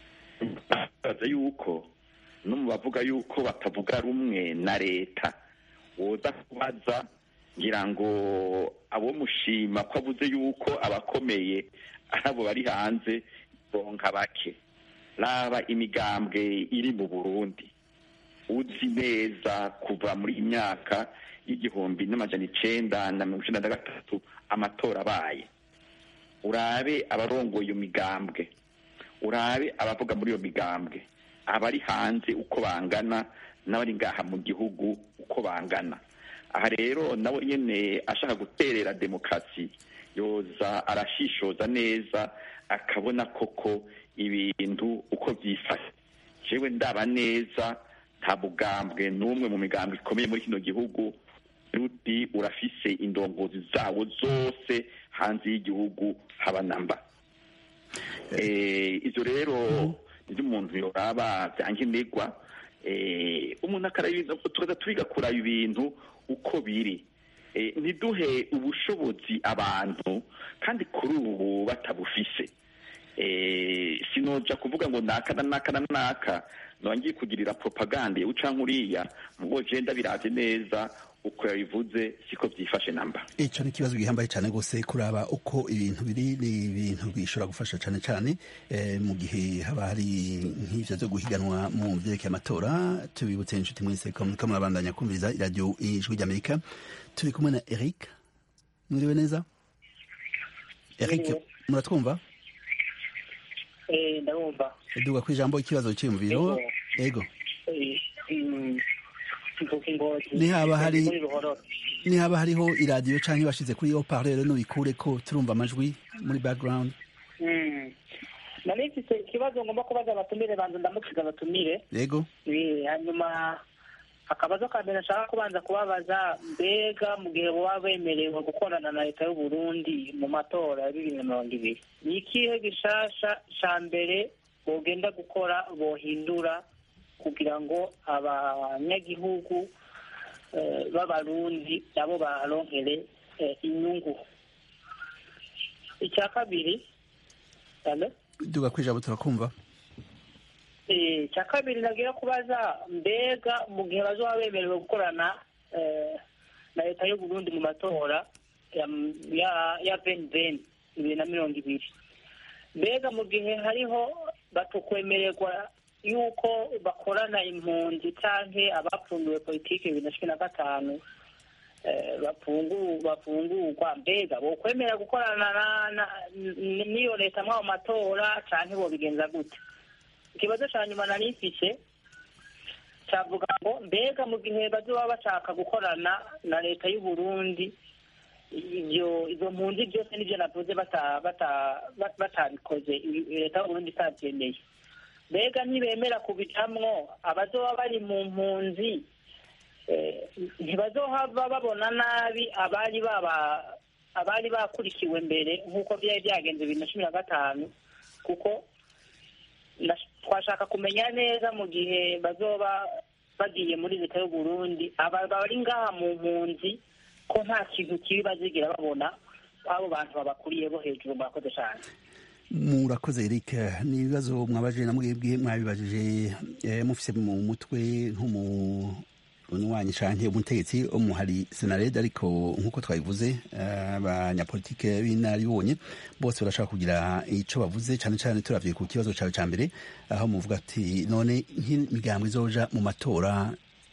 baza yuko no mu bavuga yuko batavuga rumwe na leta woza kubaza ngira ngo abo mushima ko avuze yuko abakomeye ari abo bari hanze bonka bake raba imigambwe iri mu burundi uzi neza kuva muri iyi myaka y'igihumbi n'amajana icenda na mirongo icenda na gatatu amatora abaye urabe abarongoye iyo migambwe urabe abavuga muri iyo migambwe abari hanze uko bangana n'abari ngaha mu gihugu uko bangana aha rero nawe nyine ashaka guterera demokarasi yoza arashishoza neza akabona koko ibintu uko byifashe jewe ndaba neza nta bugambwe n'umwe mu migambwe ikomeye muri kino gihugu ruti urafise indongozi zawo zose hanze y'igihugu haba namba izo rero ibyo umuntu yoraba byankenerwa umuntu akaraba tukaza twiga kuraba ibintu uko biri ntiduhe ubushobozi abantu kandi kuri ubu batabufise sinoja kuvuga ngo naka na naka na naka ngiye kugirira propaganda uca nkuriya mugo jenda biraje neza uko yabivuze siko byifashe namba icyo ni ikibazo gihambaye cyane rwose kuraba uko ibintu biri ni ibintu bishobora gufasha cyane cyane mu gihe haba hari nk'ivyo byo guhiganwa mu vyerekeye amatora tubibutse inshuti mwese ko muriko murabandanya kumviriza iradiyo ijwi ry'amerika turi kumwe na eric mwiriwe neza eric muratwumva ndabumva duga ku ijambo ikibazo cyiyumviro ego nihaba hari nihaba hariho iradiyo canke bashize kuri yo parleur nubikure ko turumva amajwi muri background nari mfise ikibazo ngomba kubaza abatumire banza ndamukiza abatumire yego hanyuma akabazo ka mbere nshaka kubanza kubabaza mbega mu gihe baba bemerewe gukorana na leta y'u Burundi mu matora ya bibiri na mirongo ibiri ni ikihe gishasha ca mbere bogenda gukora bohindura kugira ngo abanyagihugu b'abarundi nabo baronkere eh, inyungu icya kabiri Hello? duga kwijabo turakumva Eh, icya kabiri nagira kubaza mbega mu gihe bazoba bemerewe gukorana eh, na leta y'u Burundi mu matora ya ya ya veni veni bibiri na mirongo ibiri mbega mu gihe hariho batukwemererwa yuko bakorana impunzi canke abapfunduwe politiki bibiri na cumi na gatanu eh, bafungu- bafungurwa mbega bokwemera gukorana na- na- n- n'iyo leta mw'ayo matora canke bobigenza gute ikibazo ca nyuma nari mfise cavuga ngo mbega mu gihe bazoba bashaka gukorana na leta y'u Burundi ivyo izo mpunzi byose nivyo navuze bata- bata- bat- batabikoze i- leta y'u Burundi itavyemeye mbega ntibemera kubicamwo abazoba bari mu mpunzi eh, ntibazohava babona nabi abari baba abari bakurikiwe mbere nk'uko byari byagenze bibiri na cumi na gatanu kuko na- twashaka kumenya neza mu gihe bazoba bagiye muri leta y'u Burundi aba bari ngaha mu mpunzi ko nta kintu kibi bazigira babona abo bantu babakuriye bo hejuru murakoze cyane murakoze Eric ni ibibazo mwabajije na mwebwe mwabibajije eh, mufise mu mutwe nk'umunywanyi canke umutegetsi wo mu hari senared ariko nk'uko twabivuze eh, abanyapolitike b'inararibonye bose barashaka kugira ico bavuze cane cane turavye ku kibazo cawe ca mbere aho muvuga ati none nk'imigambo izoja mu matora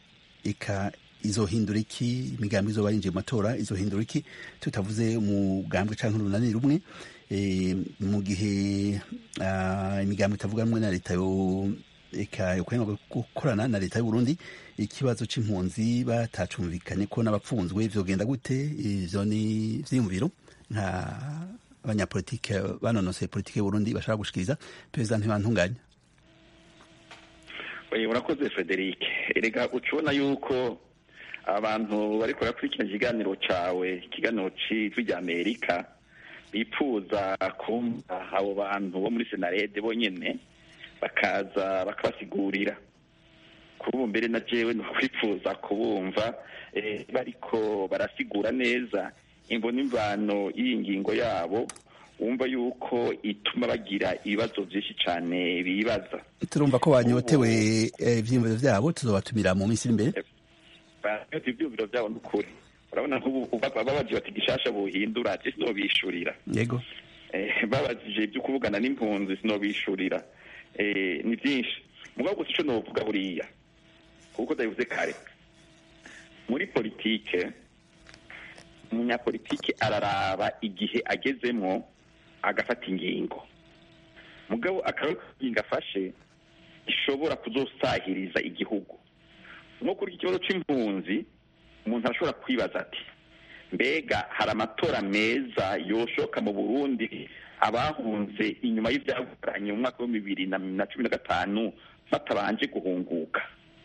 ika izohindura iki imigambi izoba yinjiye mu matora izohindura iki tutavuze umugambwe canke urunani rumwe eh, mu gihe ah, imigambi itavuga rumwe na leta yo eka yokwemera gukorana na leta y'u Burundi ikibazo c'impunzi batacumvikanye ko n'abapfunzwe vyogenda gute ivyo ni vyiyumviro nka abanyapolitike banonoseye politike y'u Burundi bashaka gushikiriza perezida ntibantunganya Oye, urakoze Frederic erega ucibona yuko abantu bariko barakurikirana ikiganiro cawe ikiganiro c'ijwi rya amerika bipfuza kumva abo bantu bo muri senarede bonyene bakaza bakabasigurira kuri ubu mbere na jewe nokwifuza kubumva eh, bariko barasigura neza imvo n'imvano y'iyi ngingo yabo wumva yuko ituma bagira ibibazo vyinshi cane bibaza turumva ko banyotewe eh, ivyiyumviro vyabo tuzobatumira mu minsi iri imbere bafite ivyumviro vyabo n'ukuri urabona nk'ubu babaje bati gishasha buhindura je sinobishurira yego Eh, babajije ibyo kuvugana n'impunzi sinobishurira Eh, ni byinshi mugabo gusa ico novuga buriya kuko ndabivuze kare muri politike umunyapolitike araraba igihe agezemwo agafata ingingo mugabo akaraba ko ingingo afashe ishobora kuzosahiriza igihugu nko kuri iki kibazo c'impunzi umuntu arashobora kwibaza ati mbega hari amatora meza yoshoka mu burundi abahunze inyuma y'ivyaguranye mu mwaka wa bibiri na na cumi na gatanu batabanje guhunguka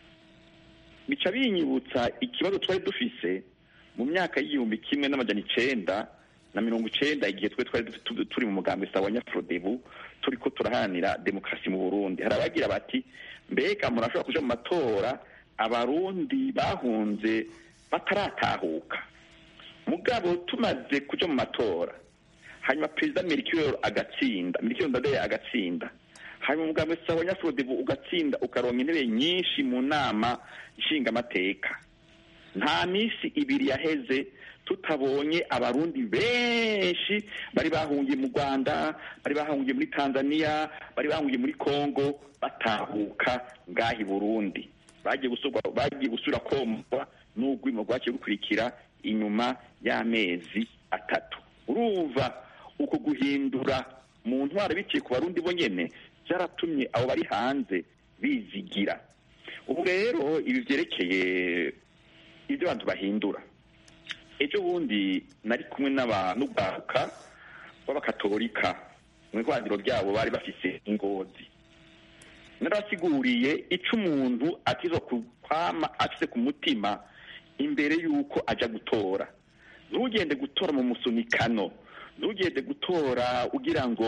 bica binyibutsa ikibazo twari dufise mu myaka y'igihumbi kimwe n'amajana icenda na mirongo icenda igihe twe twari tu- turi mu mugambi sawa nyafurodebu turiko turaharanira demokarasi mu burundi hari abagira bati mbega murashobora kuja mu matora abarundi bahunze bataratahuka mugabo tumaze kuja mu matora hanyuma perezida merikiyoro agatsinda merikiyoro ndadaye agatsinda hanyuma umugambi sawa nyafurodebu ugatsinda ukaronka intebe nyinshi mu nama nshingamateka nta minsi ibiri yaheze tutabonye abarundi benshi bari bahungiye mu rwanda bari bahungiye muri tanzania bari bahungiye muri congo batahuka ngaha i burundi bagiye gusubwa bagiye gusubira komorwa n'urwimo rwaciye rukurikira inyuma y'amezi atatu urumva uko guhindura mu ntwaro biciye ku barundi bo nyene byaratumye abo bari hanze bizigira ubu rero ibi vyerekeye ibyo abantu bahindura ejo bundi nari kumwe n'abanugwaruka b'abakatolika mu ihwaniro ryabo bari bafise ingozi narabasiguriye ico umuntu atizo kwama afise ku mutima imbere y'uko aja gutora ntugende gutora mu musunikano ntugende gutora ugira ngo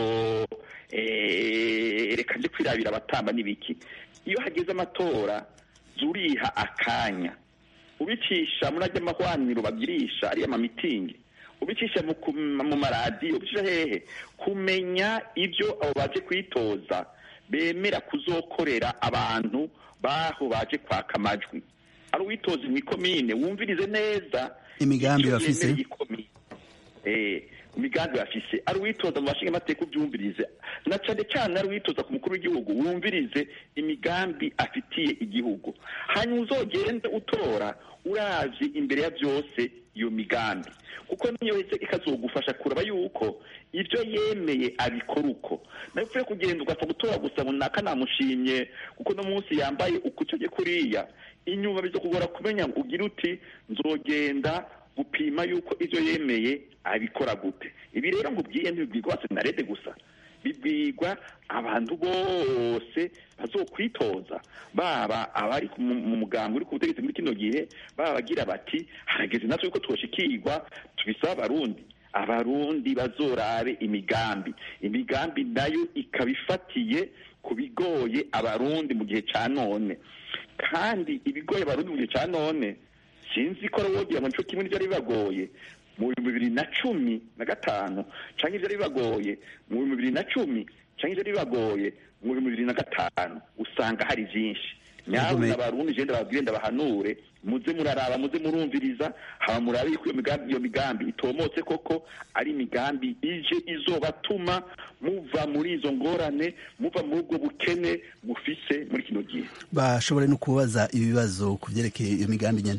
eh, reka nje kwirabira abatamba n'ibiki iyo hageze amatora zuriha akanya ubicisha muri ajya amahwaniro bagirisha ariya mamitingi ubicisha mu ku- mu maradiyo ubicisha hehe kumenya ibyo abo baje kwitoza bemera kuzokorera abantu baho baje kwaka amajwi ari uwitoza mu ikomine wumvirize neza Imigambi icyo bafise. yemereye ikomine. Eh, imigambi bafise ari uwitoza mu bashinga amateka ubyumvirize na cyane cyane ari uwitoza ku mukuru w'igihugu wumvirize imigambi afitiye igihugu hanyuma uzogende utora uravye imbere ya byose iyo migambi kuko niyo heze ikazogufasha kuraba yuko ibyo yemeye abikora uko nawe upfuye kugenda ugapfa gutora gusa ngo naka namushimye kuko no munsi yambaye ukucye kuriya inyuma bizokugora kumenya ngo ugire uti nzogenda gupima yuko ibyo yemeye abikora gute ibi rero nkubwiye ntibibwirwa senarede gusa bibwirwa abantu bose bazokwitoza baba abari ku- mu mu mugambi uri ku butegetsi muri kino gihe baba bagira bati harageze natwe yuko twoshikirwa tubisaba abarundi abarundi bazorabe imigambi imigambi nayo ikaba ifatiye ku bigoye abarundi mu gihe ca none kandi ibigoye abarundi mu gihe ca none sinzi ko wogira ngo nico kimwe n'ivyari bibagoye mu bihumbi bibiri na cumi na gatanu canke ivyari bibagoye mu bihumbi bibiri na cumi canke ivyari bibagoye mu bihumbi bibiri na gatanu usanga hari vyinshi nyabuna Yego, abarundi je ndababwire ndabahanure muze muraraba muze murumviriza haba murabe yuko iyo migambi iyo migambi itomotse koko ari imigambi ije izobatuma muva muri izo ngorane muva muri ubwo bukene mufise muri kino gihe bashobore no kubaza ibibazo ku vyerekeye iyo migambi nyene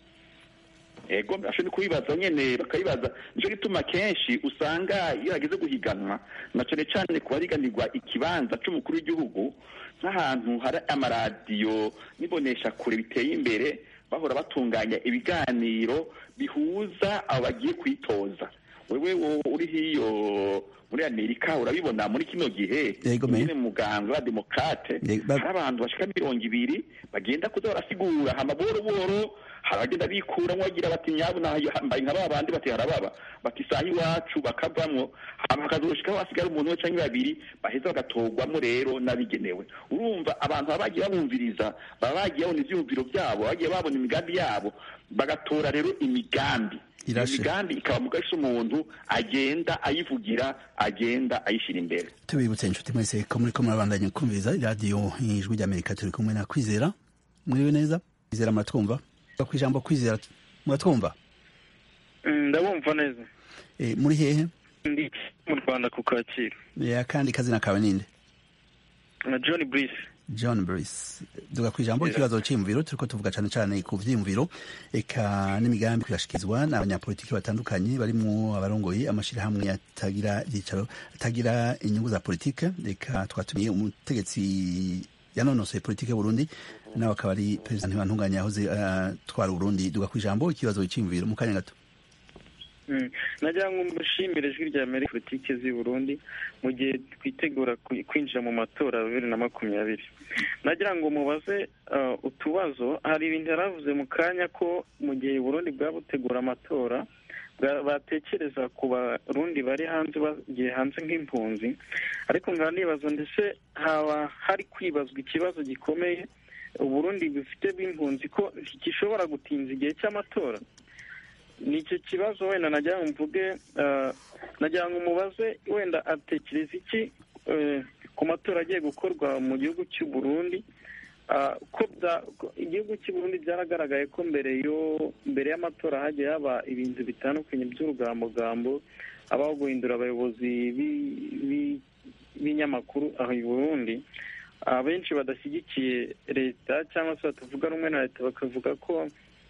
ego ashobora no kubibaza nyene bakabibaza nico gituma kenshi usanga iyo hageze guhiganwa na cane cane ku bariganirwa ikibanza c'umukuru w'igihugu nk'ahantu hari amaradiyo n'ibonesha kure biteye imbere bahora batunganya ibiganiro bihuza abo bagiye kwitoza wewe wo- uri hiyo muri amerika urabibona muri kino gihe Yego, me. nyene mu muganga wa demokrate Yego, ba- hari abantu bashika mirongo ibiri bagenda kuza barasigura hama boro boro hari abagenda bikuramwo bagira bati nyabuna mbaye nka babandi bati harababa bati isaha iwacu bakavamwo hama hakazoshikaho hasigara umuntu we canke babiri baheza bagatorwamwo rero n'abigenewe urumva abantu baba bagiye babumviriza baba bagiye babona ivyiyumviro vyabo bagiye babona imigambi yabo bagatora rero imigambi iyo Irashe. migambi ikaba mu gace umuntu agenda ayivugira agenda ayishyira imbere tubibutse inshuti mwese ko muriko murabandanya kumviriza iradiyo ijwi ry'amerika turi kumwe na kwizera mwiriwe neza kwizera muratwumva ku ijambo kwizera muratwumva ndabumva neza Eh, muri hehe ndi mu rwanda ku kacyiru Eh, akandi kazina kawe ninde na john brice john brice duga ku ijambo ikibazo c'iyumviro turiko tuvuga cane cane ku vyiyumviro eka n'imigambi kuyashikizwa n'abanyapolitiki batandukanye barimwo abarongoye amashirahamwe atagira ivyicaro atagira inyungu za politike eka twatumiye umutegetsi yanonosoye politike y'uburundi nawe akaba ari perezida ntibantunganya yahoze atwara uburundi duga ku ijambo ikibazo c'iyumviro mu kanya gato Mm. nagira ngo mushimire ijwi rya amerika politiki z'i burundi mu gihe twitegura ku- kwinjira mu matora ya bibiri na makumyabiri nagira ngo mubaze uh, utubazo hari ibintu yaravuze mu kanya ko mu gihe burundi bwaba butegura amatora bwa- batekereza ku barundi bari hanze bagiye hanze nk'impunzi ariko nkaba nibaza ndetse haba hari kwibazwa ikibazo gikomeye uburundi bufite bw'impunzi ko gishobora gutinza igihe cy'amatora ni icyo kibazo wenda nagira ngo mvuge eh, nagira ngo umubaze wenda atekereza iki eh, ku matora agiye gukorwa mu gihugu cy'u Burundi Ah, ko bya- ko igihugu cy'u Burundi byaragaragaye ko mbere yo mbere y'amatora hagiye haba ibintu bitandukanye by'urugambogambo habaho guhindura abayobozi bi- bi- b'ibinyamakuru aho i Burundi abenshi badashyigikiye leta cyangwa se batavuga rumwe na leta bakavuga ko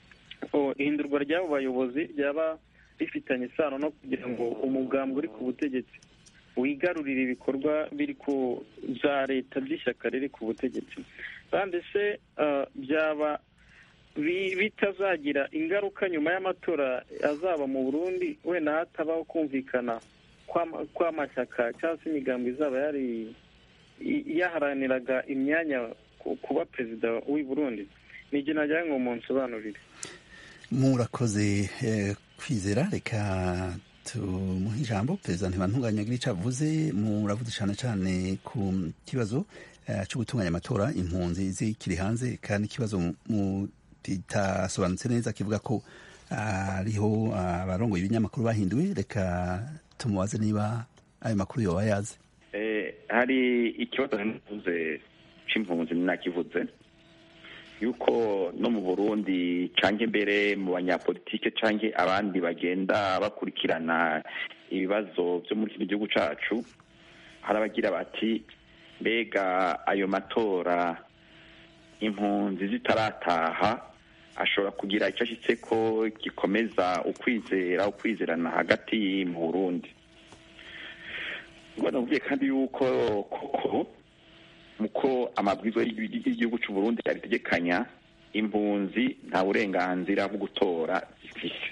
o, ihindurwa ry'abo bayobozi ryaba rifitanye isano no kugira ngo umugambi uri ku butegetsi wigarurire ibikorwa biri ku za leta by'ishyaka riri ku butegetsi kandi se ah, byaba bi- bitazagira ingaruka nyuma y'amatora azaba mu burundi wenda hatabaho kumvikana kw'ama- kw'amashyaka cyangwa se imigambi izaba yari i- yaharaniraga imyanya ku- kuba perezida w'i burundi ni igihe nagira ngo munsobanurire murakoze eh, kwizera reka tumuhe ijambo perezida ntibantunganya agira ico avuze muravuze cane cane ku kibazo eh, co gutunganya amatora impunzi zikiri hanze kandi ikibazo mu- kitasobanutse neza kivuga ko hariho abarongoye ibinyamakuru bahinduwe reka tumubaze niba ayo makuru yoba yazi hari ikibazo navuze c'impunzi nakivuze yuko no mu burundi canke mbere mu banyapolitike canke abandi bagenda bakurikirana ibibazo vyo muri kino gihugu cacu hari abagira bati mbega ayo matora impunzi zitarataha ashobora kugira icyo ashitse ko gikomeza ukwizera ukwizerana hagati mu burundi nakubwiye kandi yuko koko muko amabwiriza y'igihugu cy'u Burundi abitegekanya impunzi nta burenganzira bwo gutora zifise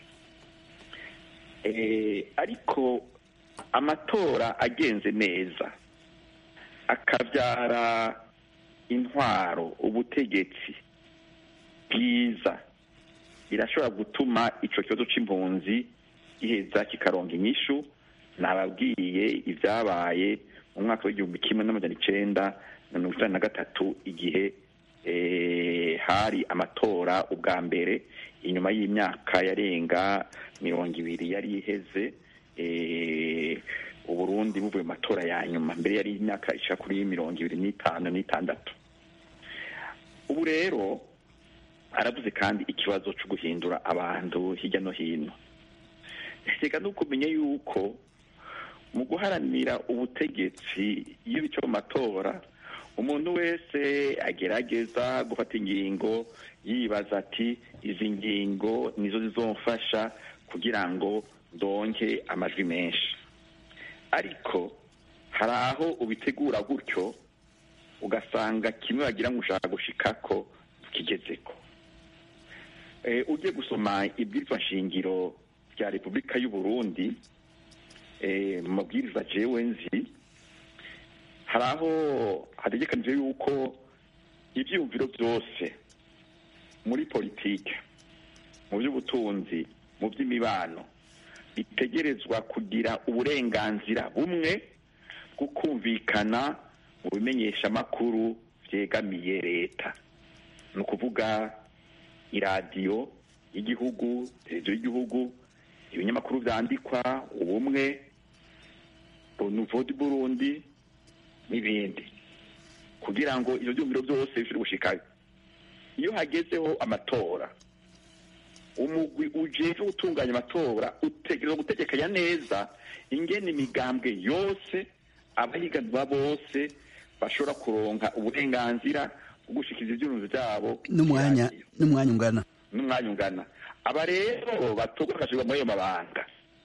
ariko amatora agenze neza akabyara intwaro ubutegetsi bwiza birashobora gutuma icyo kibazo cy'impunzi giheza kikaronga inyishu nababwiye ibyabaye mu mwaka w'igihumbi kimwe n'amajana icenda na mirongo icyenda na gatatu igihe hari amatora ubwa mbere inyuma y'imyaka yarenga mirongo ibiri yari iheze uburundi buvuye mu matora ya nyuma mbere yari imyaka ishaka kuri mirongo ibiri n'itanu n'itandatu ubu rero aravuze kandi ikibazo cyo guhindura abantu hirya no hino reka no kumenya yuko mu guharanira ubutegetsi iyo bica mu matora umuntu wese agerageza gufata ingingo yibaza ati izi ngingo nizo zizomfasha kugira ngo ndonke amajwi menshi ariko hari aho ubitegura gutyo ugasanga kimwe wagira ngo ushaka gushikako tukigezeko ugiye gusoma ibwirizwa nshingiro rya repubulika y'u Burundi mu mabwiriza jewe nzi hari aho hategekanije yuko ibyiyumviro byose muri politike mu by'ubutunzi mu by'imibano bitegerezwa kugira uburenganzira bumwe bwo kumvikana mu bimenyeshamakuru byegamiye leta ni ukuvuga iradiyo y'igihugu televiziyo y'igihugu ibinyamakuru byandikwa ubumwe nouveau du burundi n'ibindi kugira ngo ibyo byumviro byose bishobore gushikayo iyo hagezeho amatora umugwi ujejwe gutunganya amatora utegereza gutegekanya neza ingene imigambwe yose abahiganwa bose bashobora kuronka uburenganzira bwo gushikiriza ivyumviro vyabo n'umwanya n'umwanya ungana n'umwanya ungana aba rero batorwa bagashirwa muri ayo mabanga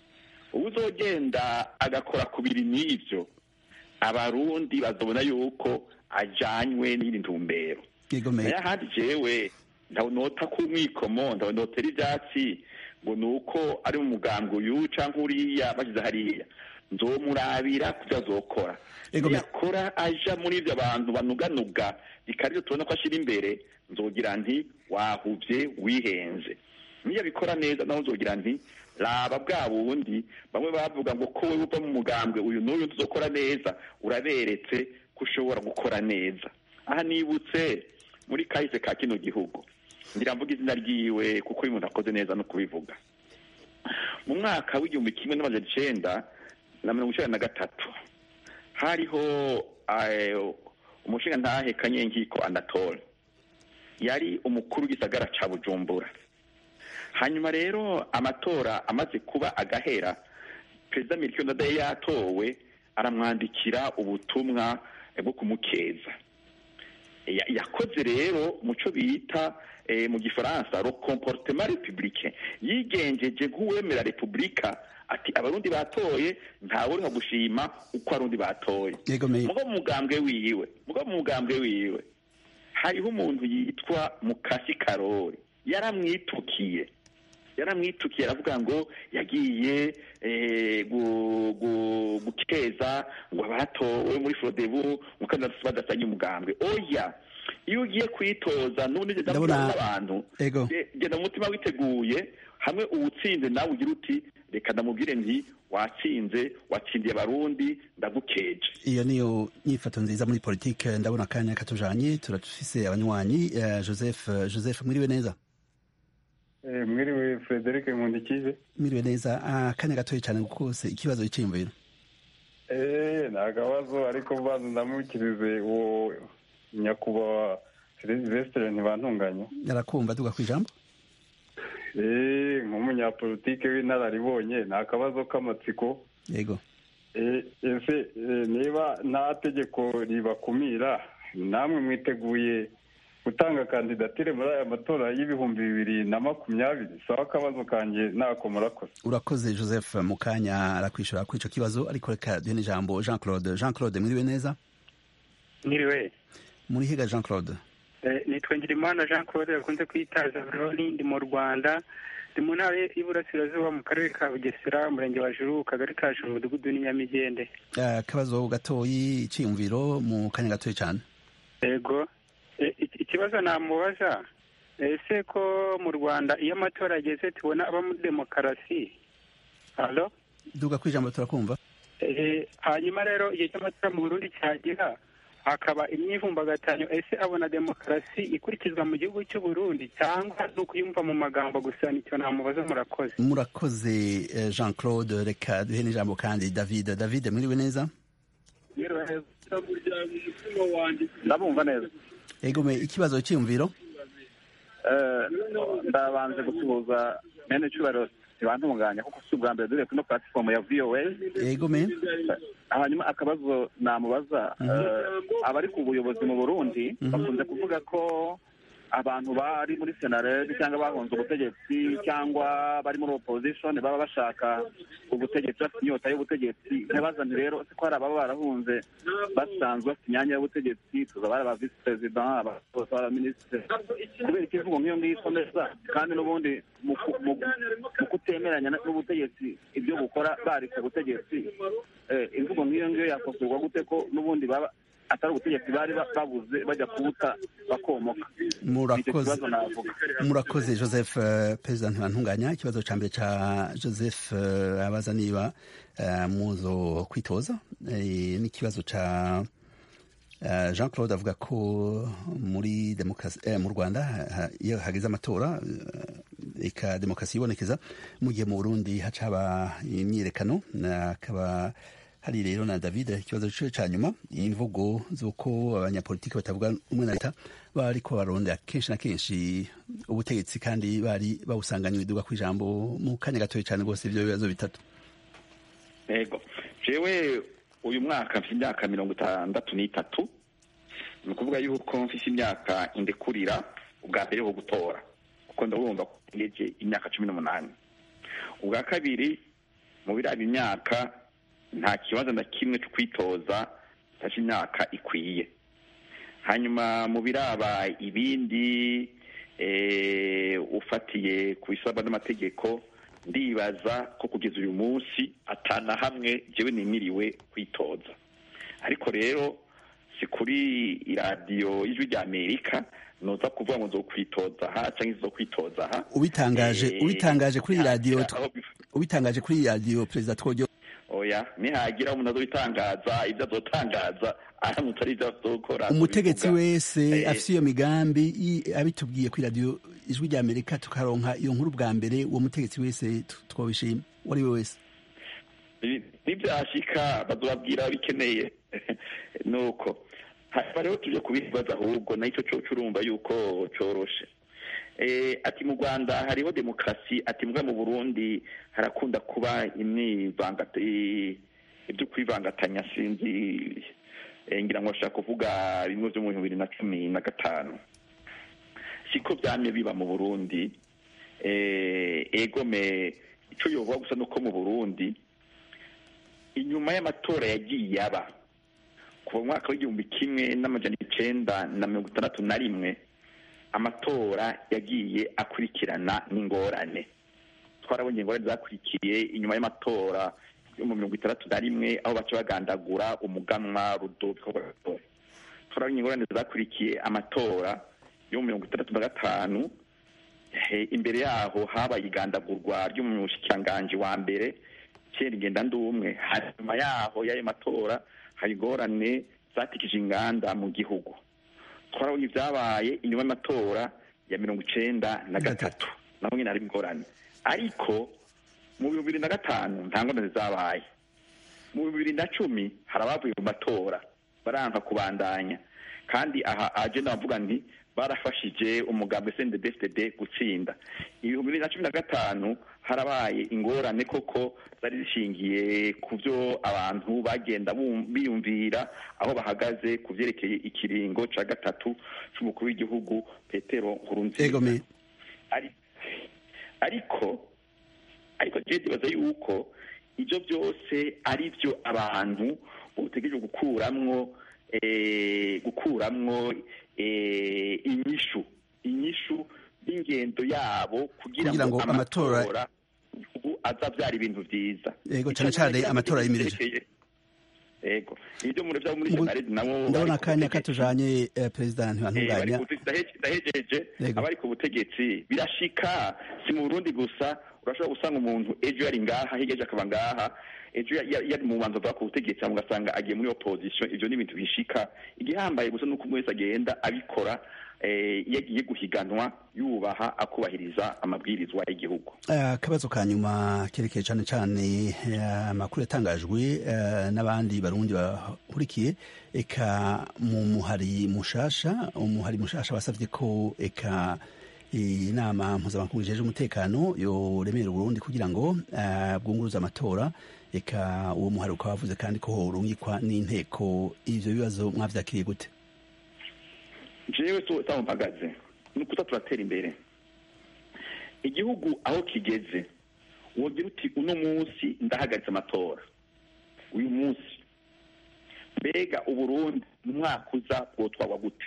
uzogenda agakora ku biri n'ivyo abarundi bazobona yuko ajanywe n'iyindi ntumbero nayo ahandi jewe nota ku mwikomo notera ivyatsi ngo ni uko ari mu mugambi uyu canke uriya bashyize hariya nzomurabira kuvyo azokora yakora aja muri ivyo abantu banuganuga bikarivyo tubona ko ashira imbere nzogira nti wahuvye wihenze niyo abikora neza naho nzogira nti raba bwa bundi bamwe bavuga ngo ko wewe uva mu mugambwe uyu n'uyu tuzokora neza uraberetse ko ushobora gukora neza aha nibutse muri kahise ka kino gihugu ngira mvuga izina ryiwe kuko uyu muntu akoze neza no kubivuga mu mwaka w'igihumbi kimwe n'amajana icenda na mirongo icenda na gatatu hariho umushinga ntahe kanyenkiko anatole yari umukuru w'igisagara ca bujumbura hanyuma rero amatora amaze kuba agahera perezida mirikio ndadaye yatowe aramwandikira ubutumwa bwo kumukeza yakoze rero muco bita mu gifaransa le comportement républicain yigenjeje nk'uwemera repubulika ati abarundi batoye ntawe uriho gushima uko abarundi batoye mugo mu mugambwe wiwe mugo mu mugambwe wiwe hariho umuntu yitwa mukasi karori yaramwitukiye yaramwitukiye aravuga ngo yagiye gukeza ngo abatowe muri forodebu mukandida badasanye umugambwe oya iyo ugiye kwitoza n'ubundi n'abantu genda umutima witeguye hamwe uwutsinze nawe ugira uti reka ndamubwire nti watsinze watsindiye abarundi ndagukeje iyo niyo nyifato nziza muri politike ndabona akanya katujanye turafise abanywanyi joseph joseph mwiriwe neza mwiriwe frederic nkundikije mwiriwe neza akanya gatoya cyane kose ikibazo cyiyumviro eee ni akabazo ariko mbanza ndamukirize uwo nyakubahwa silvestre ntibantunganya yarakumva tuga ku ijambo eee nk'umunyapolitike w'inararibonye ni akabazo k'amatsiko yego ese niba nta tegeko ribakumira namwe mwiteguye gutanga kandidatire muri aya matora y'ibihumbi bibiri na makumyabiri sawa akabazo kanjye ntako murakoze urakoze joseph mu kanya arakwishyura kuri icyo kibazo ariko reka duhe n'ijambo jean claude jean claude mwiriwe neza mwiriwe muri higa jean claude nitwa ngirimana jean claude bakunze kwita zaburoni ndi mu rwanda ndi mu ntara y'iburasirazuba mu karere ka bugesera umurenge wa juru kagari ka juru umudugudu n'inyamigende akabazo gatoyi icyiyumviro mu kanya gatoya cyane yego ikibazo namubaza ese ko mu rwanda iyo amatora ageze tubona aba muri demokarasi halo duga ku ijambo turakumva hanyuma rero igihe cy'amatora mu burundi cyagera hakaba imyivumbagatanyo ese abona demokarasi ikurikizwa mu gihugu cy'u Burundi cyangwa ni ukuyumva mu magambo gusa nicyo namubaza murakoze murakoze jean claude reka duhe n'ijambo kandi david david mwiriwe neza ndabumva neza egome ikibazo cyiyumviro ndabanze gusuhuza mene cyubahiro ntibantunganya kuko si ubwa mbere dore kuri ino platifomu ya voa egome hanyuma akabazo namubaza abari ku buyobozi mu burundi bakunze kuvuga ko abantu bari muri senarede cyangwa bahunze ubutegetsi cyangwa bari muri opposition baba bashaka ubutegetsi bafite inyota y'ubutegetsi ntibazane rero ko hari ababa barahunze basanzwe bafite imyanya y'ubutegetsi tuza bari aba visi perezida abaminisitiri kubera ikivugo nk'iyo ngiyo ikomeza kandi n'ubundi mu kutemeranya n'ubutegetsi ibyo bukora bari ku butegetsi imvugo nk'iyo ngiyo yakosorwa gute ko n'ubundi baba atari ubutegetsi bari babuze bajya kubuta bakomoka murakoze joseph perezida ntibantunganya ikibazo cya mbere cya joseph abaza niba muzo kwitoza n'ikibazo cya jean claude avuga ko muri demokarasi mu rwanda iyo hageze amatora eka demokarasi yibonekeza mu gihe mu burundi haca haba imyiyerekano akaba hari rero na david ikibazo cyo cya nyuma imvugo z'uko abanyapolitiki batavuga umwe na leta bari ko barondera kenshi na kenshi ubutegetsi kandi bari bawusanganywe iduga ku ijambo mu kanya gatoya cyane rwose ibyo bibazo bitatu yego jewe uyu mwaka mfite imyaka mirongo itandatu n'itatu ni ukuvuga yuko mfite imyaka indekurira ubwa mbere ho gutora kuko ndabumva ko ngeje imyaka cumi n'umunani ubwa kabiri mu biraba imyaka nta kibazo na kimwe cyo kwitoza mfashe imyaka ikwiye hanyuma mu biraba ibindi ufatiye ku bisabwa n'amategeko ndibaza ko kugeza uyu munsi atana hamwe jewe nimiriwe kwitoza ariko rero si kuri iradiyo y'ijwi rya amerika noza kuvuga ngo nzokwitoza aha cyangwa izo kwitoza aha ubitangaje ubitangaje kuri radiyo ubitangaje kuri radiyo perezida twojyo oya nihagira umuntu azobitangaza ibyo azotangaza aramutse ari ibyo azokora umutegetsi wese afite iyo migambi abitubwiye kuri radiyo ijwi rya amerika tukaronka iyo nkuru bwa mbere uwo mutegetsi wese twabishima uwo ari we wese nibyashika bazobabwira bikeneye nuko hanyuma rero tujye kubibaza ahubwo nacyo cyo urumva yuko cyoroshe ati mu rwanda hariho demokarasi ati mbwa mu burundi harakunda kuba ibyo kwivangatanya sinzi ngira ngo bashaka kuvuga bimwe byo mu bihumbi bibiri na cumi na gatanu siko byamye biba mu burundi egome icyo yovuga gusa nuko mu burundi inyuma y'amatora yagiye aba kuva mu mwaka w'igihumbi kimwe n'amajana icenda na mirongo itandatu na rimwe amatora yagiye akurikirana n'ingorane twarabonye ingorane zakurikiye inyuma y'amatora yo mu mirongo itandatu na rimwe aho baca bagandagura umuganwa rudoviko rwagatore turabonye ingorane zakurikiye amatora yo mu mirongo itandatu na gatanu imbere yaho habaye igandagurwa ry'umushikiranganji wa mbere kera ingenda ndumwe hanyuma yaho y'ayo matora hari ingorane zatikije inganda mu gihugu twarabonye ibyabaye inyuma y'amatora ya mirongo icenda na gatatu naho nyine hari ingorane ariko mu bihumbi bibiri na gatanu nta ngorane zabaye mu bihumbi bibiri na cumi hari abavuye mu matora baranka kubandanya kandi aha agenda bavuga nti barafashije umugambi SNDD-FDD gutsinda ibihumbi bibiri na cumi na gatanu harabaye ingorane koko zari zishingiye ku byo abantu bagenda bum- biyumvira aho bahagaze ku byerekeye ikiringo ca gatatu c'umukuru w'igihugu petero nkurunziza ego me ari ariko ariko je ndibaza yuko ibyo byose ari byo abantu botegereje gukuramwo eh, gukuramwo eh, inyishu inyishu y'ingendo yabo kugira Kugira ngo ngo amatora- amatora ubu azabyara ibintu byiza Yego, cane cane amatora yimirije. yego ibyo muri byo muri Ngu- senaredi nabo ndabona bari ku akanya butegetsi. katujanye eh, perezida Eh, ntibantunganya bari ku- ndahe- ndahejeje Yego. abari ku butegetsi birashika si mu burundi gusa urashobora gusanga umuntu ejo yari ngaha hirya ejo akaba ngaha ejo ya- ya- yari mu banza bwa ku butegetsi hama ugasanga agiye muri opposition ivyo ni ibintu bishika igihambaye gusa nuko umwe wese agenda abikora eh, iyo agiye guhiganwa yubaha akubahiriza amabwirizwa y'igihugu Eh, akabazo ka nyuma kerekeye cyane cyane eh, amakuru yatangajwe eh, n'abandi barundi bahurikiye eka mu muhari mushasha umuhari mushasha basavye ko eka inama mpuzamakungu ijeje umutekano yoremera uburundi kugira ngo eh, bwunguruze amatora eka uwo muhari ukaba wavuze kandi ko horungikwa n'inteko ivyo bibazo mwavyakiriye gute jewe so saho mpagaze ni ukuza turatera imbere igihugu aho kigeze wogira uti uno munsi ndahagaritse amatora uyu munsi mbega uburundi mu mwaka uza bwotwagwa gute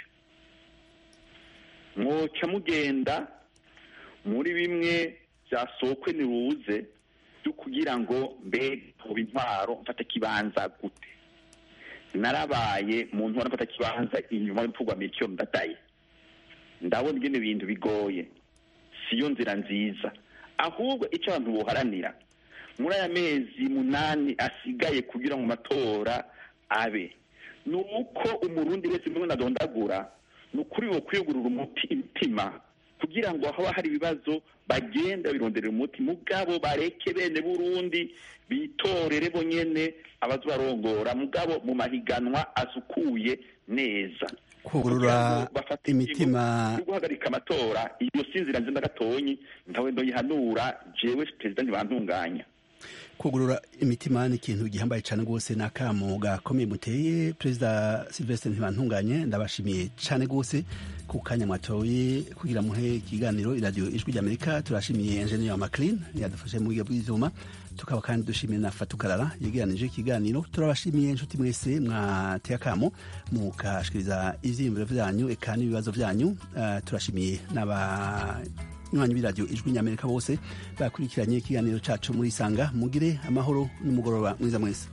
mwoca mugenda muri bimwe byasokwe niruze byo kugira ngo mbega hoba intwaro mfata kibanza gute narabaye mu ntwaro mfata kibanza inyuma y'urupfu miricyo ndadaye ndabona ingene ibintu bigoye siyo nzira nziza ahubwo icyo abantu boharanira muri aya mezi munani asigaye kugira ngo amatora abe ni uko umurundi wese mwe nadondagura ni ukuri wo kwiyugurura umuti imitima kugira ngo haba hari ibibazo bagenda bironderera umuti mugabo bareke bene burundi bitorere bo nyene abazobarongora mugabo mu mahiganwa asukuye neza kugurura imitima yo guhagarika amatora iyo si inzira nziza gatonyi ntawe ndoyihanura jewe perezida ntibantunganya kugurura imitima ni ikintu gihambaye cyane rwose ni akamo gakomeye muteye perezida silvestre ntibantunganye ndabashimiye cyane rwose ku kanya mwatoye kugira muhe ikiganiro iradiyo ijwi ry'amerika turashimiye enjeniyeri wa maclean yadufashe mu buryo bw'ibyuma tukaba kandi dushimiye na fatukarara yegeranije ikiganiro turabashimiye inshuti mwese mwateye akamo mukashikiriza ivyiyumviro vyanyu eka n'ibibazo vyanyu uh, turashimiye n'aba nywanyi b'iradiyo ijwi ny'amerika bose bakurikiranye ikiganiro cacu muri isanga mugire amahoro n'umugoroba mwiza mwese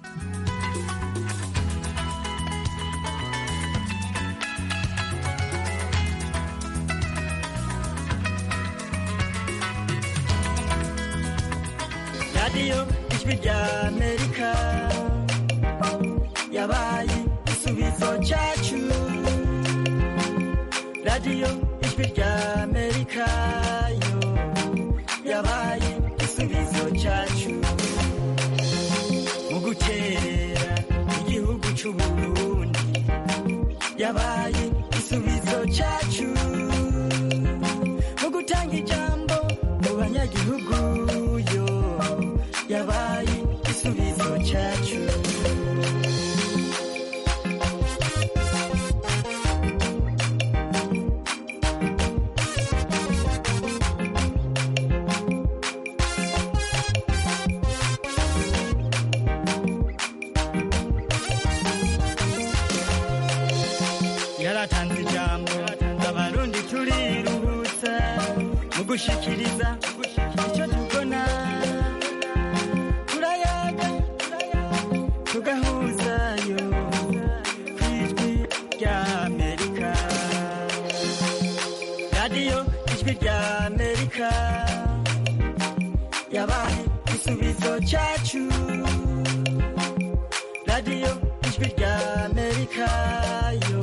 radiyo ijwi ry'amerika yabaye igisubizo cyacu radiyo ijwi ry'amerika yo yabaye igisubizo cyacu mu gukerera igihugu cy'uburundi yabaye igisubizo cyacu mu gutanga ijambo mu banyagihugu yo yabaye igisubizo cyacu yaratanze ijambo abarundi turiruhutsa mu gushikiriza icyo tubona turayaga tugahuzayo ku ijwi ry'amerika radiyo ijwi ry'amerika yabaye igisubizo cyacu radiyo ijwi ry'amerika yo